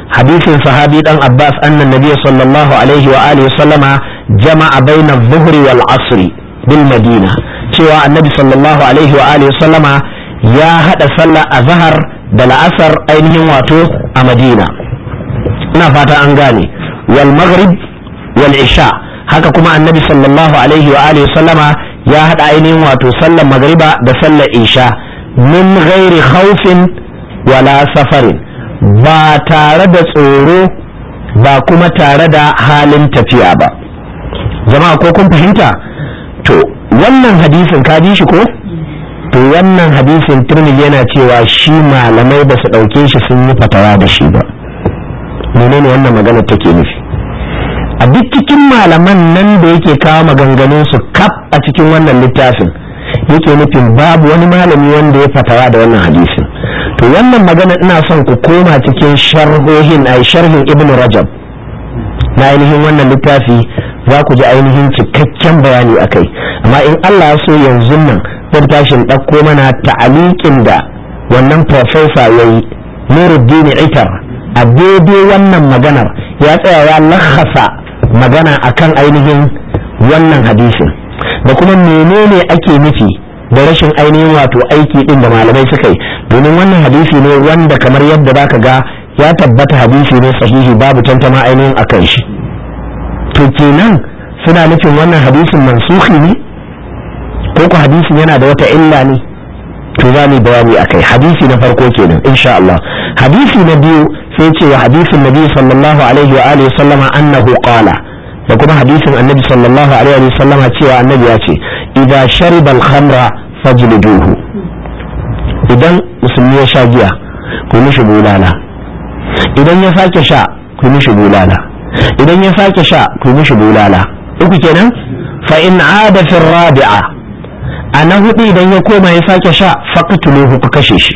S1: hadisin sahabi dan abbas annan nabiy sallallahu alaihi wa alihi sallama jama'a baina adh-dhuhri wal asri bil madina cewa annabi sallallahu alaihi wa alihi sallama ya hada sallah azhar da la'asar ainihin wato a madina ina fata an gane wal maghrib wal isha haka kuma annabi sallallahu alaihi wa alihi sallama ya hada ainihin wato sallar magriba da sallar isha min ghairi khawfin wala safarin ba tare da tsoro ba kuma tare da halin tafiya ba jama'a ko kun fahimta to wannan hadisin ka ji shi ko to wannan hadisin turmili yana cewa shi malamai ba su ɗauke shi sun yi fatawa da shi ba menene wannan magana take nufi a duk cikin malaman nan da yake kawo maganganun su kaf a cikin wannan littafin yake nufin babu wani malami wanda ya fatawa da wannan hadisin to wannan magana ina son ku koma cikin sharhohin ai sharhin ibnu rajab na ainihin wannan littafi za ku ji ainihin cikakken bayani akai amma in Allah so yanzu nan zan tashin ɗauko mana ta'aliƙin da wannan profesa ya yi nuruddin itar a daidai wannan maganar ya tsaya ya lahasa magana akan ainihin wannan hadisin da kuma menene ake nufi da rashin ainihin wato aiki din da malamai suka yi domin wannan hadisi ne wanda kamar yadda zaka ga ya tabbata hadisi ne sahihi babu tantama ainihin akan shi to kenan suna nufin wannan hadisin mansuhi ne ko ku hadisin yana da wata illa ne to za mu bayani akai hadisi na farko kenan insha Allah hadisi na biyu sai ce wa hadisin nabi sallallahu alaihi wa alihi sallama annahu qala da kuma hadisin annabi sallallahu alaihi wa sallama cewa annabi ya ce idza shariba al-khamra fajliduhu idan musulmi ya sha giya ku mishi bulala idan ya sake sha ku mishi bulala idan ya sake sha ku mishi bulala uku kenan fa in ada fi rabi'a a na hudu idan ya koma ya sake sha faqtuluhu ku kashe shi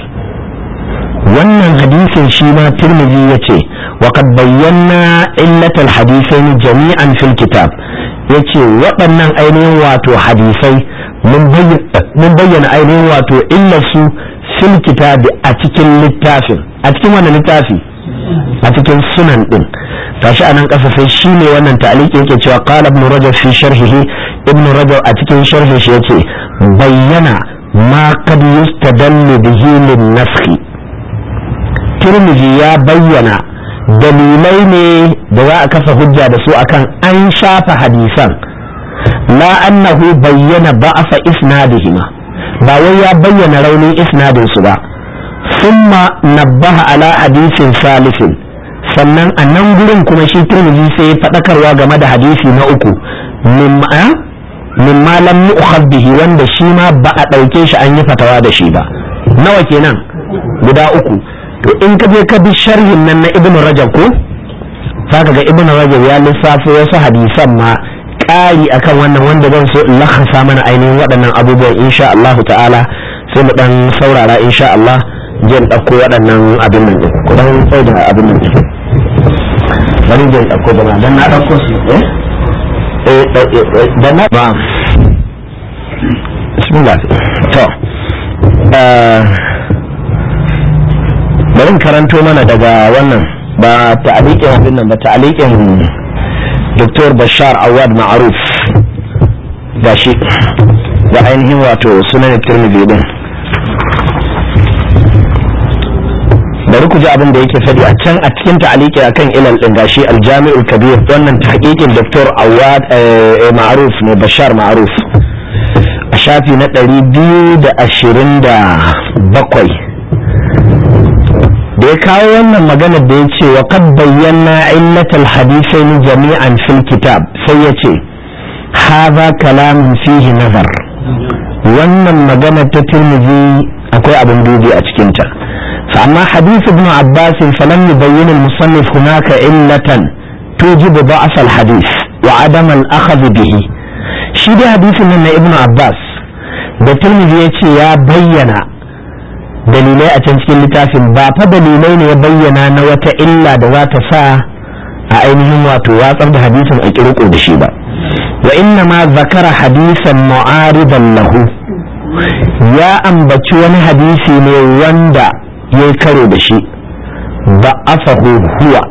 S1: wannan hadisin shi ma tirmidhi yace wa qad bayyana illatal hadisain jami'an fil kitab yace waɗannan ainihin wato hadisai mun bayyana ainihin wato illarsu fil kitabi a cikin littafin a cikin wannan littafi a cikin sunan din tashi anan ƙasa sai shi ne wannan ta'aliki yake cewa qala ibn rajab fi sharhihi ibn rajab a cikin sharhin shi yace bayyana ma kad yustadallu bihi lin naskhi tirmidhi ya bayyana dalilai ne da za a kafa hujja da su akan an shafa hadisan la annahu bayyana ba'afa isnadihima ba wai ya bayyana raunin isnadin su ba summa nabbaha ala hadisin salisin sannan a nan gurin kuma shi turmiji sai ya faɗakarwa game da hadisi na uku mimma lam yu'khadh bihi wanda shi ma ba a ɗauke shi an yi fatawa da shi ba nawa kenan guda uku to in ka je ka bi sharhin nan na ibnu rajab ko zaka ga ibnu rajab ya lissafo wasu hadisan ma ƙari akan wannan wanda zan so in lakasa mana ainihin waɗannan abubuwan insha Allah ta'ala sai mu dan saurara insha Allah je in ɗauko waɗannan abin nan ɗin ku dan tsai da abin nan ɗin bari je in ɗauko da dan na ɗauko su eh eh dan na ba bismillah to bari karanto mana daga wannan ba ta'aliƙin abin nan ba ta'aliƙin Dr. Bashar Awad Ma'aruf ga shi da ainihin wato sunan Tirmidhi din bari ku ji abin da yake faɗi a can a cikin ta'aliki akan ilal din gashi aljami'ul kabir wannan tahqiqin Dr. Awad Ma'aruf ne Bashar Ma'aruf a shafi na ɗari biyu da ashirin da bakwai da ya kawo wannan maganar da ya ce wa kad bayyana illatal hadisai jami'an fil kitab sai ya ce haza kalamin fihi nazar wannan maganar ta tirmidhi akwai abin dubi a cikinta فأما حديث ابن عباس فلم يبين المصنف هناك علة توجب ضعف الحديث وعدم الأخذ به shi dai hadisin nan na ibnu abbas da turmizi ya ce ya bayyana dalilai a can cikin littafin ba fa dalilai ne ya bayyana na wata illa da za ta sa a ainihin wato watsar da hadisin a kirko da shi ba wa inna ma zakara hadisan mu'aridan lahu ya ambaci wani hadisi ne wanda ya karo da shi ba afahu huwa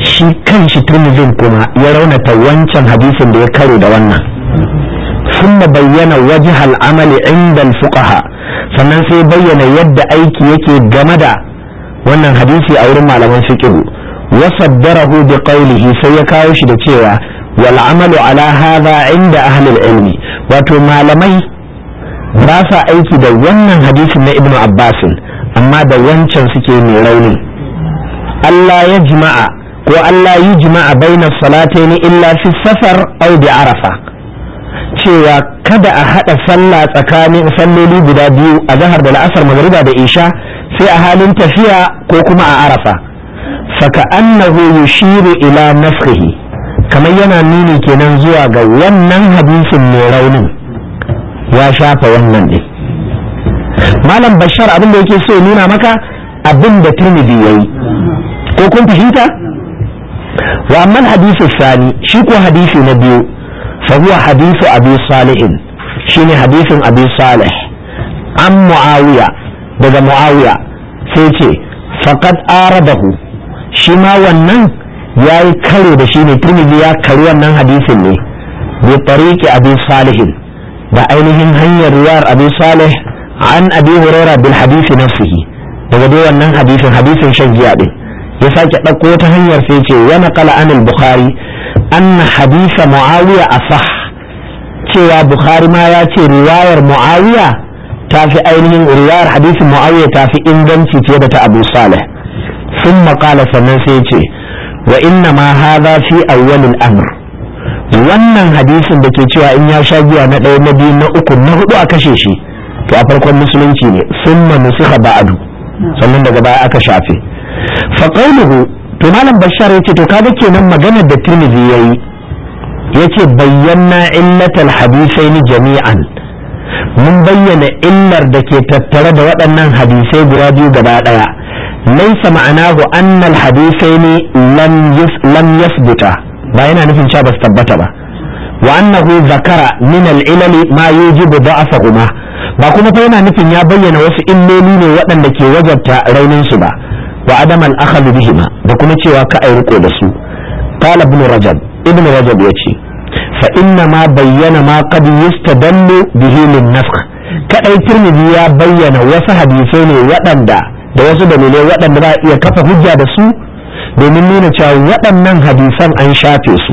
S1: shi kan shi turmizin kuma ya raunata wancan hadisin da ya karo da wannan ثم بين وجه العمل عند الفقهاء sannan sai bayyana yadda aiki yake game da wannan hadisi a wurin malaman fiqh wa saddarahu bi qawlihi sai ya kawo shi da cewa wal amalu ala hadha inda ahli ilmi wato malamai ba sa aiki da wannan hadisin na ibnu abbas amma da wancan suke mai rauni Allah ya jima'a ko Allah yi jima'a bainas salataini illa fi safar aw bi arafa cewa kada a haɗa sallah tsakanin salloli guda biyu a zahar da la'asar magariba da isha sai a halin tafiya ko kuma a arafa faka annahu yushiru ila nafsihi kamar yana nuni kenan zuwa ga wannan hadisin mai raunin ya shafa wannan ne malam bashar abin da yake so ya nuna maka abin da turmidi yayi ko kun fahimta wa amma hadisi sani shi ko hadisi na biyu فهو حديث أبي صالح شيني حديث أبي صالح عن معاوية دقى معاوية سيتي فقد آرده شما ونن يا كرو da shine Tirmidhi ya kari wannan hadisin ne bi tariqi Abi Salih da ainihin hanyar riwayar Abi Salih an Abi Hurairah bil hadisi nafsihi daga dai wannan hadisin hadisin shan giya din ya sake ɗauko ta hanyar sai ce wa naqala an al-Bukhari anna hadisa muawiya asah cewa bukhari ma ya ce riwayar muawiya ta fi ainihin riwayar hadisin muawiya ta fi inganci fiye da ta abu salih sun maƙala sannan sai ce wa inna ma hadha fi awwalil amr wannan hadisin da ke cewa in ya sha giya na ɗaya na biyu na uku na hudu a kashe shi to a farkon musulunci ne summa nusikha ba'du sannan daga baya aka shafe fa qawluhu to malam bashar ya ce to kaga kenan maganar da tirmidhi yayi yace bayyana illatal hadisai jami'an mun bayyana illar da ke tattare da waɗannan hadisai guda biyu gaba ɗaya laisa ma'anahu annal hadisaini lam lam yasbuta ba yana nufin cewa ba su tabbata ba wa annahu zakara min al-ilal ma yujibu da'afahuma ba kuma fa yana nufin ya bayyana wasu illoli ne waɗanda ke wajabta raunin su ba wa adam al-akhadhu bihima da kuma cewa ka ai riko da su qala ibn rajab ibn rajab yace fa inna ma bayyana ma qad yustadallu bihi lin nafkh kadai tirmidhi ya bayyana wasu hadisai ne waɗanda da wasu dalilai waɗanda za a iya kafa hujja da su domin nuna cewa waɗannan hadisan an shafe su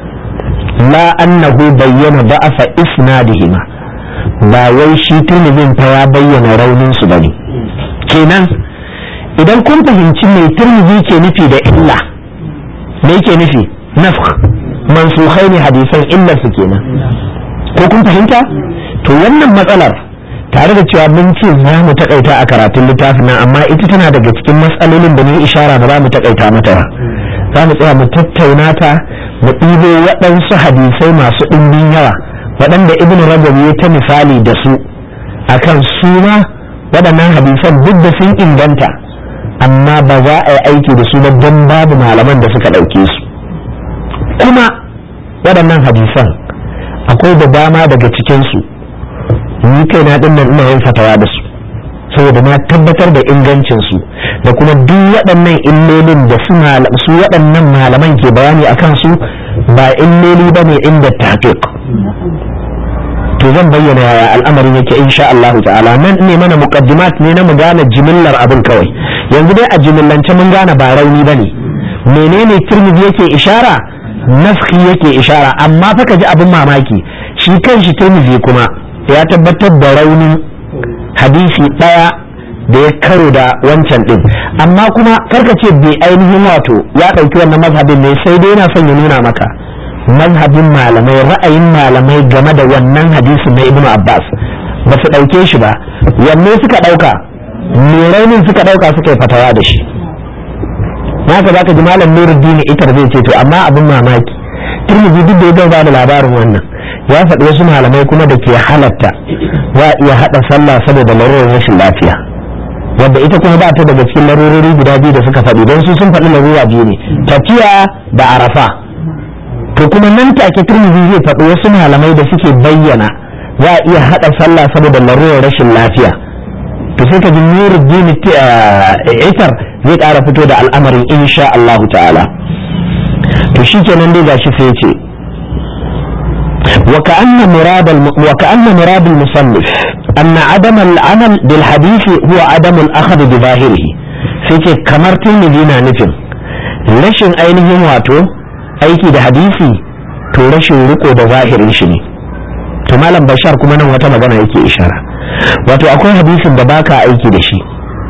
S1: la annahu bayyana da'afa isnadihima ba wai shi tirmidhin fa ya bayyana raunin su bane kenan idan kun fahimci mai turmizi ke nufi da illa me yake nufi nafkh mansukhai ne hadisan illar su kenan ko kun fahimta to wannan matsalar tare da cewa mun ce za mu takaita a karatun littafin nan amma ita tana daga cikin matsalolin da ni ishara ba za mu takaita mata ba za mu tsaya mu tattauna ta mu ɗibo waɗansu hadisai masu ɗumbin yawa waɗanda ibn rajab ya ta misali da su akan su ma waɗannan hadisan duk da sun inganta amma ba za a yi aiki da su ba don babu malaman da suka ɗauke su kuma waɗannan hadisan akwai da dama daga cikinsu ni kai na ɗin nan ina yin fatawa da su saboda na tabbatar da ingancinsu da kuma duk waɗannan illolin da su waɗannan malaman ke bayani a kansu ba illoli ba ne inda tafiq to zan bayyana yaya al'amarin yake insha Allah ta'ala nan ne mana muqaddimat ne na mu gane jimillar abin kawai yanzu dai a jimillance mun gane ba rauni bane menene tirmidhi yake ishara nafki yake ishara amma fa ka ji abin mamaki shi kanshi tirmidhi kuma ya tabbatar da raunin hadisi daya da ya karo da wancan din amma kuma karka ce bai ainihin wato ya ɗauki wannan mazhabin ne sai dai yana son ya nuna maka mazhabin malamai ra'ayin malamai game da wannan hadisin na ibnu abbas ba su ɗauke shi ba wanne suka ɗauka me raunin suka ɗauka suka yi fatawa da shi haka zaka ji malam nuruddin itar zai ce to amma abin mamaki turmiji duk da ya ba da labarin wannan ya faɗi wasu malamai kuma da ke halatta za a iya haɗa sallah saboda larurar rashin lafiya wadda ita kuma ba ta daga cikin larurori guda biyu da suka faɗi don su sun faɗi larura biyu ne tafiya da arafa to kuma nan take turmizi zai faɗi wasu malamai da suke bayyana za a iya haɗa sallah saboda larurar rashin lafiya to sai ka ji nuruddin itar zai ƙara fito da al'amarin insha Allah ta'ala to shi kenan dai gashi sai ce وكأن مراد الم... وكأن مراد المصنف أن عدم العمل بالحديث هو عدم الأخذ بظاهره سيكي كمرتين مدينة نفن لشن أينهم واتو أيكي ده حديثي تو لشن رقو ده ظاهر شني to malam bashar kuma nan wata magana yake ishara wato akwai hadisin da baka aiki da shi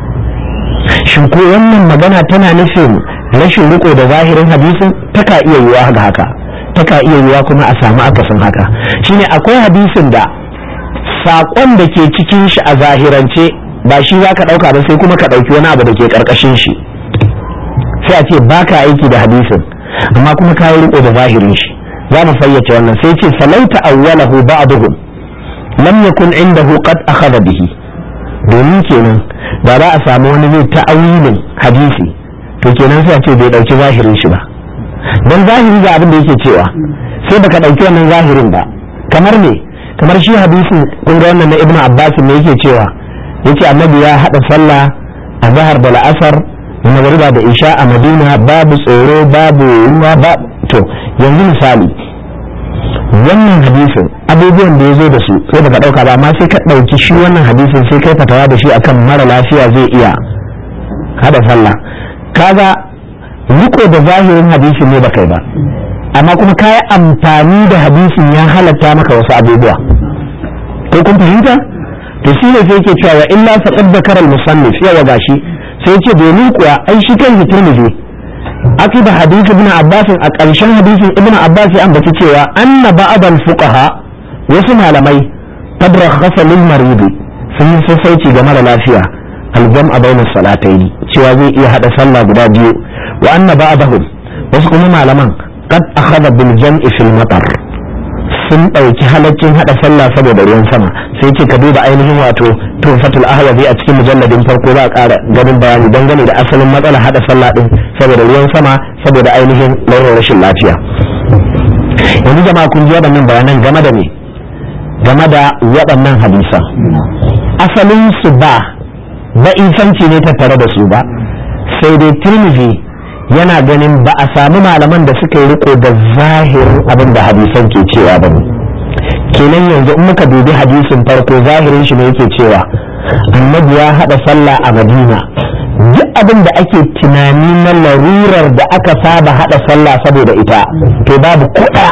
S1: shin ko wannan magana tana nufin rashin riko da zahirin hadisin taka iya yiwa ga haka taka iya yiwa kuma a samu akasin haka shine akwai hadisin da saƙon da ke cikin shi a zahirance ba shi za ka ɗauka ba sai kuma ka ɗauki wani abu da ke ƙarƙashin shi sai a ce ba ka aiki da hadisin amma kuma ka yi riko da zahirin shi za mu fayyace wannan sai ce falauta awwalahu ba'duhum lam yakun indahu qad akhadha bihi domin kenan da za a samu wani zai ta'awilin hadisi to kenan sai a ce bai ɗauki zahirin shi ba don zahiri ga abin da yake cewa sai baka ɗauki wannan zahirin ba kamar me kamar shi hadisin kun ga wannan na ibnu abbas ne yake cewa yace annabi ya hada sallah a zahar da la'asar da magriba da isha a madina babu tsoro babu ruwa ba to yanzu misali wannan hadisin abubuwan da ya zo da su sai baka ɗauka ba amma sai ka ɗauki shi wannan hadisin sai kai fatawa da shi akan mara lafiya zai iya hada sallah kaga riko da zahirin hadisin ne baka yi ba amma kuma ka yi amfani da hadisin ya halatta maka wasu abubuwa ko kun fahimta to shi ne sai ke cewa wa illa faqad zakara al-musannif yawa gashi sai ce domin kuwa ai shi kan tirmidhi akiba hadisi ibn abbas a ƙarshen hadisin ibn abbas ya ambaci cewa anna ba'd al-fuqaha wasu malamai qad rakhasa lil marid sun yi sassauci ga mara lafiya al-jam'a bayna salatayn cewa zai iya hada sallah guda biyu wa anna ba'dahum wasu kuma malaman qad akhadha bil jam'i fil matar sun ɗauki halaccin hada sallah saboda ruwan sama sai ce ka duba ainihin wato tufatul ahwazi a cikin mujalladin farko za a ƙara ganin bayani dangane da asalin matsala hada sallah din saboda ruwan sama saboda ainihin launin rashin lafiya yanzu jama'a kun ji waɗannan bayanan game da me game da waɗannan hadisan asalin su ba ba'isanci ne tattare da su ba sai dai tirmidhi yana ganin ba a samu malaman da suka yi riko da zahirin abin da hadisan ke cewa ba ne kenan yanzu in muka dubi hadisin farko zahirin shi ne yake cewa annabi ya haɗa sallah a madina duk abin da ake tunani na larurar da aka saba haɗa sallah saboda ita to babu kuɗa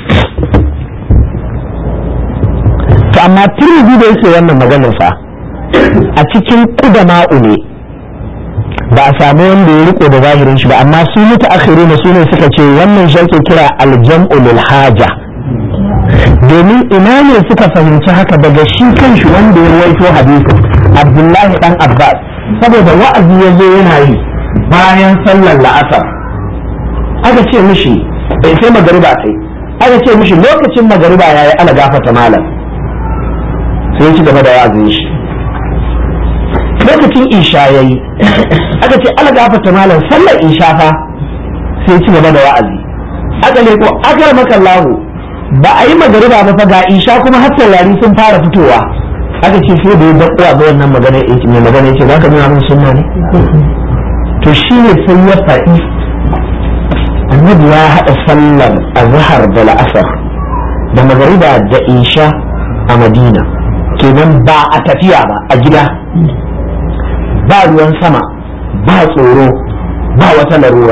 S1: to amma turbi da yake wannan maganar fa a cikin kudama'u ne ba a samu wanda ya riko da zahirin shi ba amma su mutu akhiru na su ne suka ce wannan shi ake kira aljam'u lil haja domin ina ne suka fahimci haka daga shi kanshi wanda ya ruwaito hadisin abdullahi dan abbas saboda wa'azi ya zo yana yi bayan sallar la'asar aka ce mishi bai sai magariba sai aka ce mishi lokacin magariba yayi ana gafata malam sai ya ci gaba da wa'azin shi lokacin isha ya yi aka ce ala gafata malam sallar isha fa sai ci gaba da wa'azi aka ne ko aka maka lahu ba a yi magariba ba fa ga isha kuma har taurari sun fara fitowa aka ce sai da ya dakuwa ga wannan magana ya mai magana ya ce za ka nuna min sunna ne to shi ne sai ya faɗi annabi ya haɗa sallar azhar da la'asar da magariba da isha a madina kenan ba a tafiya ba a gida ba ruwan sama ba tsoro ba wata larura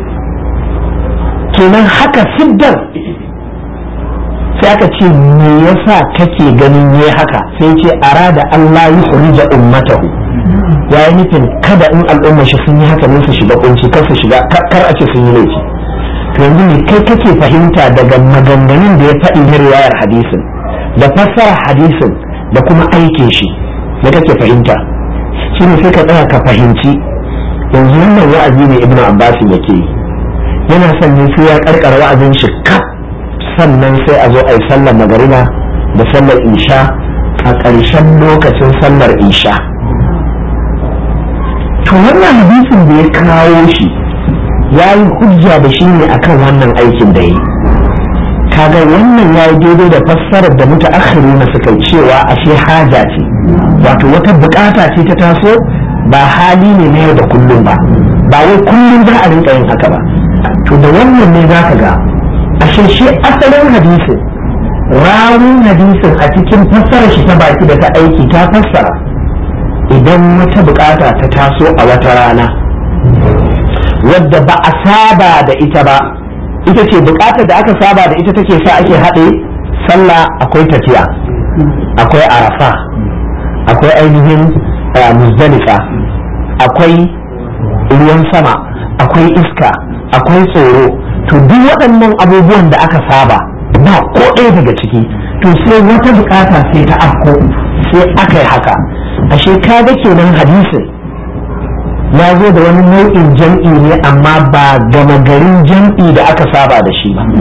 S1: kenan haka siddar sai aka ce me yasa kake ganin yayi haka sai ce arada Allah ya khurija ummatahu ya yi nufin kada in al'umma shi sun yi haka ne su shiga kunci kar su shiga kar a ce sun yi laifi to yanzu ne kai kake fahimta daga maganganun da ya faɗi na riwayar hadisin da fassara hadisin da kuma aikin shi da kake fahimta shi ne sai ka tsaya ka fahimci yanzu wannan wa'azi ne ibnu abbas yake yi yana son ne sai ya karkara wa'azin shi kaf sannan sai a zo a yi sallar magariba da sallar isha a ƙarshen lokacin sallar isha to wannan hadisin da ya kawo shi ya yi hujja da shi ne akan wannan aikin da yi kaga wannan ya yi daidai da fassarar da muta na suka cewa ashe haja ce wato wata bukata ce ta taso ba hali ne na yau da kullum ba ba wai kullum za a rinka yin haka ba to da wannan ne za ka ga ashe shi asalin hadisin rawun hadisin a cikin fassara shi ta baki da ta aiki ta fassara idan wata bukata ta taso a wata rana wadda ba a saba da ita ba ita ce bukatar da aka saba da ita take sa ake haɗe sallah akwai tafiya akwai arafa akwai ainihin muzdalifa akwai ruwan sama akwai iska akwai tsoro to duk waɗannan abubuwan da aka saba ba ko ɗaya daga ciki to sai wata bukata sai ta afko sai aka yi haka ashe kaga kenan hadisin ya zo da wani nau'in jam'i ne amma ba gama garin jam'i da aka saba da shi ba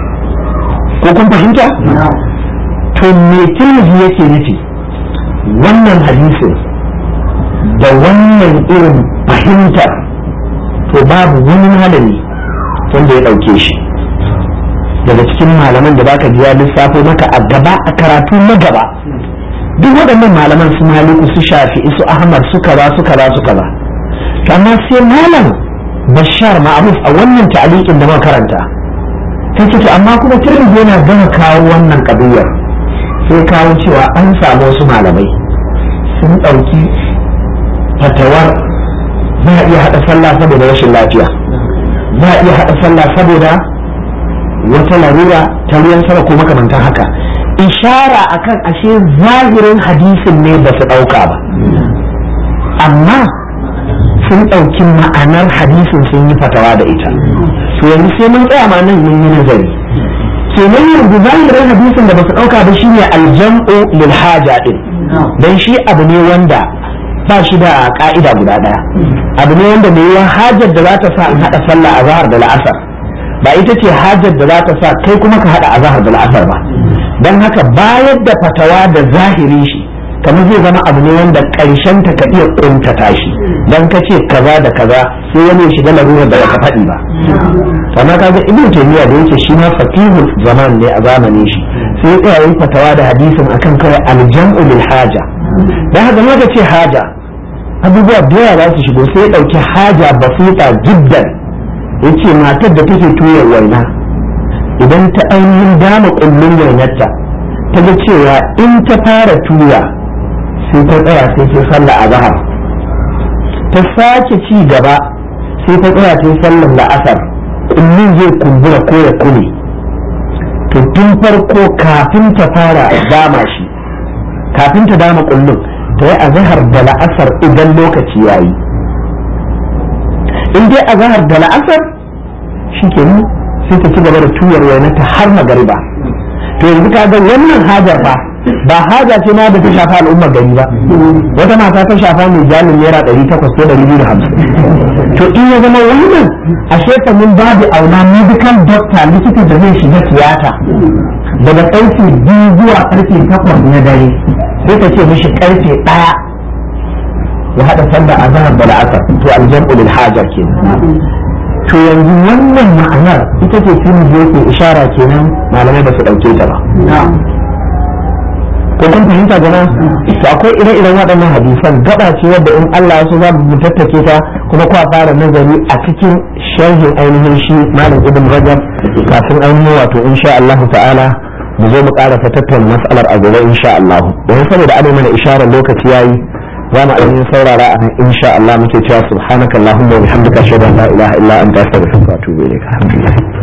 S1: ko kun fahimta to me tirmidhi yake nufi wannan hadisin da wannan irin fahimtar to babu wani malami wanda ya ɗauke shi daga cikin malaman da baka ji ya lissafo maka a gaba a karatu na gaba duk waɗannan malaman su maliku su shafi su ahmad su kaza su kaza su kaza amma sai malam bashar ma'ruf a wannan ta'liqin da muka karanta sai ce amma kuma tirmidhi yana gama kawo wannan kabiyar sai kawo cewa an samu wasu malamai sun ɗauki fatawar za a iya haɗa sallah saboda rashin lafiya za a iya haɗa sallah saboda wata larura ta ruwan sama ko makamantan haka ishara akan ashe zahirin hadisin ne ba su ɗauka ba amma sun ɗauki ma'anar hadisin sun yi fatawa da ita to yanzu sai mun tsaya ma nan mun yi nazari kenan yanzu zahirin hadisin da ba su ɗauka ba shine aljam'u lil haja din dan shi abu ne wanda ba shi da ka'ida guda ɗaya abu ne wanda mai yawan hajar da za ta sa in haɗa sallah a zahar da la'asar ba ita ce hajar da za ta sa kai kuma ka haɗa a zahar da la'asar ba don haka bayar da fatawa da zahiri shi kamar zai zama abu ne wanda ƙarshen ta ka iya ƙuntata shi don ka ce kaza da kaza sai wani ya shiga larurar da baka faɗi ba amma kaga ibn taymiya da yake shi ma faqihul zaman ne a zamanin shi sai ya yi fatawa da hadisin akan kawai aljam'u lil haja dan haka ma ce haja abubuwa da yawa za su shigo sai ya dauki haja basita jiddan yace matar da take tuyar waina idan ta ainihin dama kullun wainarta ta ga cewa in ta fara tuya sai ta tsaya sai ta sallah a zahar ta sake ci gaba sai ta tsaya sai sallar la'asar kullun zai kumbura ko ya kule to tun farko kafin ta fara dama shi kafin ta dama kullun ta yi azahar da la'asar idan lokaci ya yi in dai azahar da la'asar shi ke sai ta ci gaba da tuyar wainata har magariba to yanzu ka ga wannan hajar ba ba haja ce ma da ta shafa al'ummar gari ba wata mata ta shafa mai jalin naira ɗari takwas ko ɗari biyu da hamsin to in ya zama wannan a shefa min babu auna medical doctor likita da zai shiga tiyata daga ƙarfe biyu zuwa ƙarfe takwas na dare sai ka ce mishi ƙarfe ɗaya ya haɗa sallar azhar da la'asar to aljam'u lil hajar kenan to yanzu wannan ma'anar ita ce sun yake ishara kenan malamai ba su ɗauke ta ba ko kun fahimta gana to akwai ire-iren waɗannan hadisan gaba ce wadda in Allah ya so za mu tattake ta kuma kuwa fara nazari a cikin sharhin ainihin shi malam ibn rajab kafin ainihin wato insha Allah ta'ala mu zo mu ƙara tattauna mas'alar a gobe insha Allah don saboda ana mana isharar lokaci yayi za mu ainihin saurara a nan insha Allah muke cewa subhanakallahumma wa bihamdika ashhadu an la ilaha illa anta astaghfiruka wa atubu ilaik alhamdulillah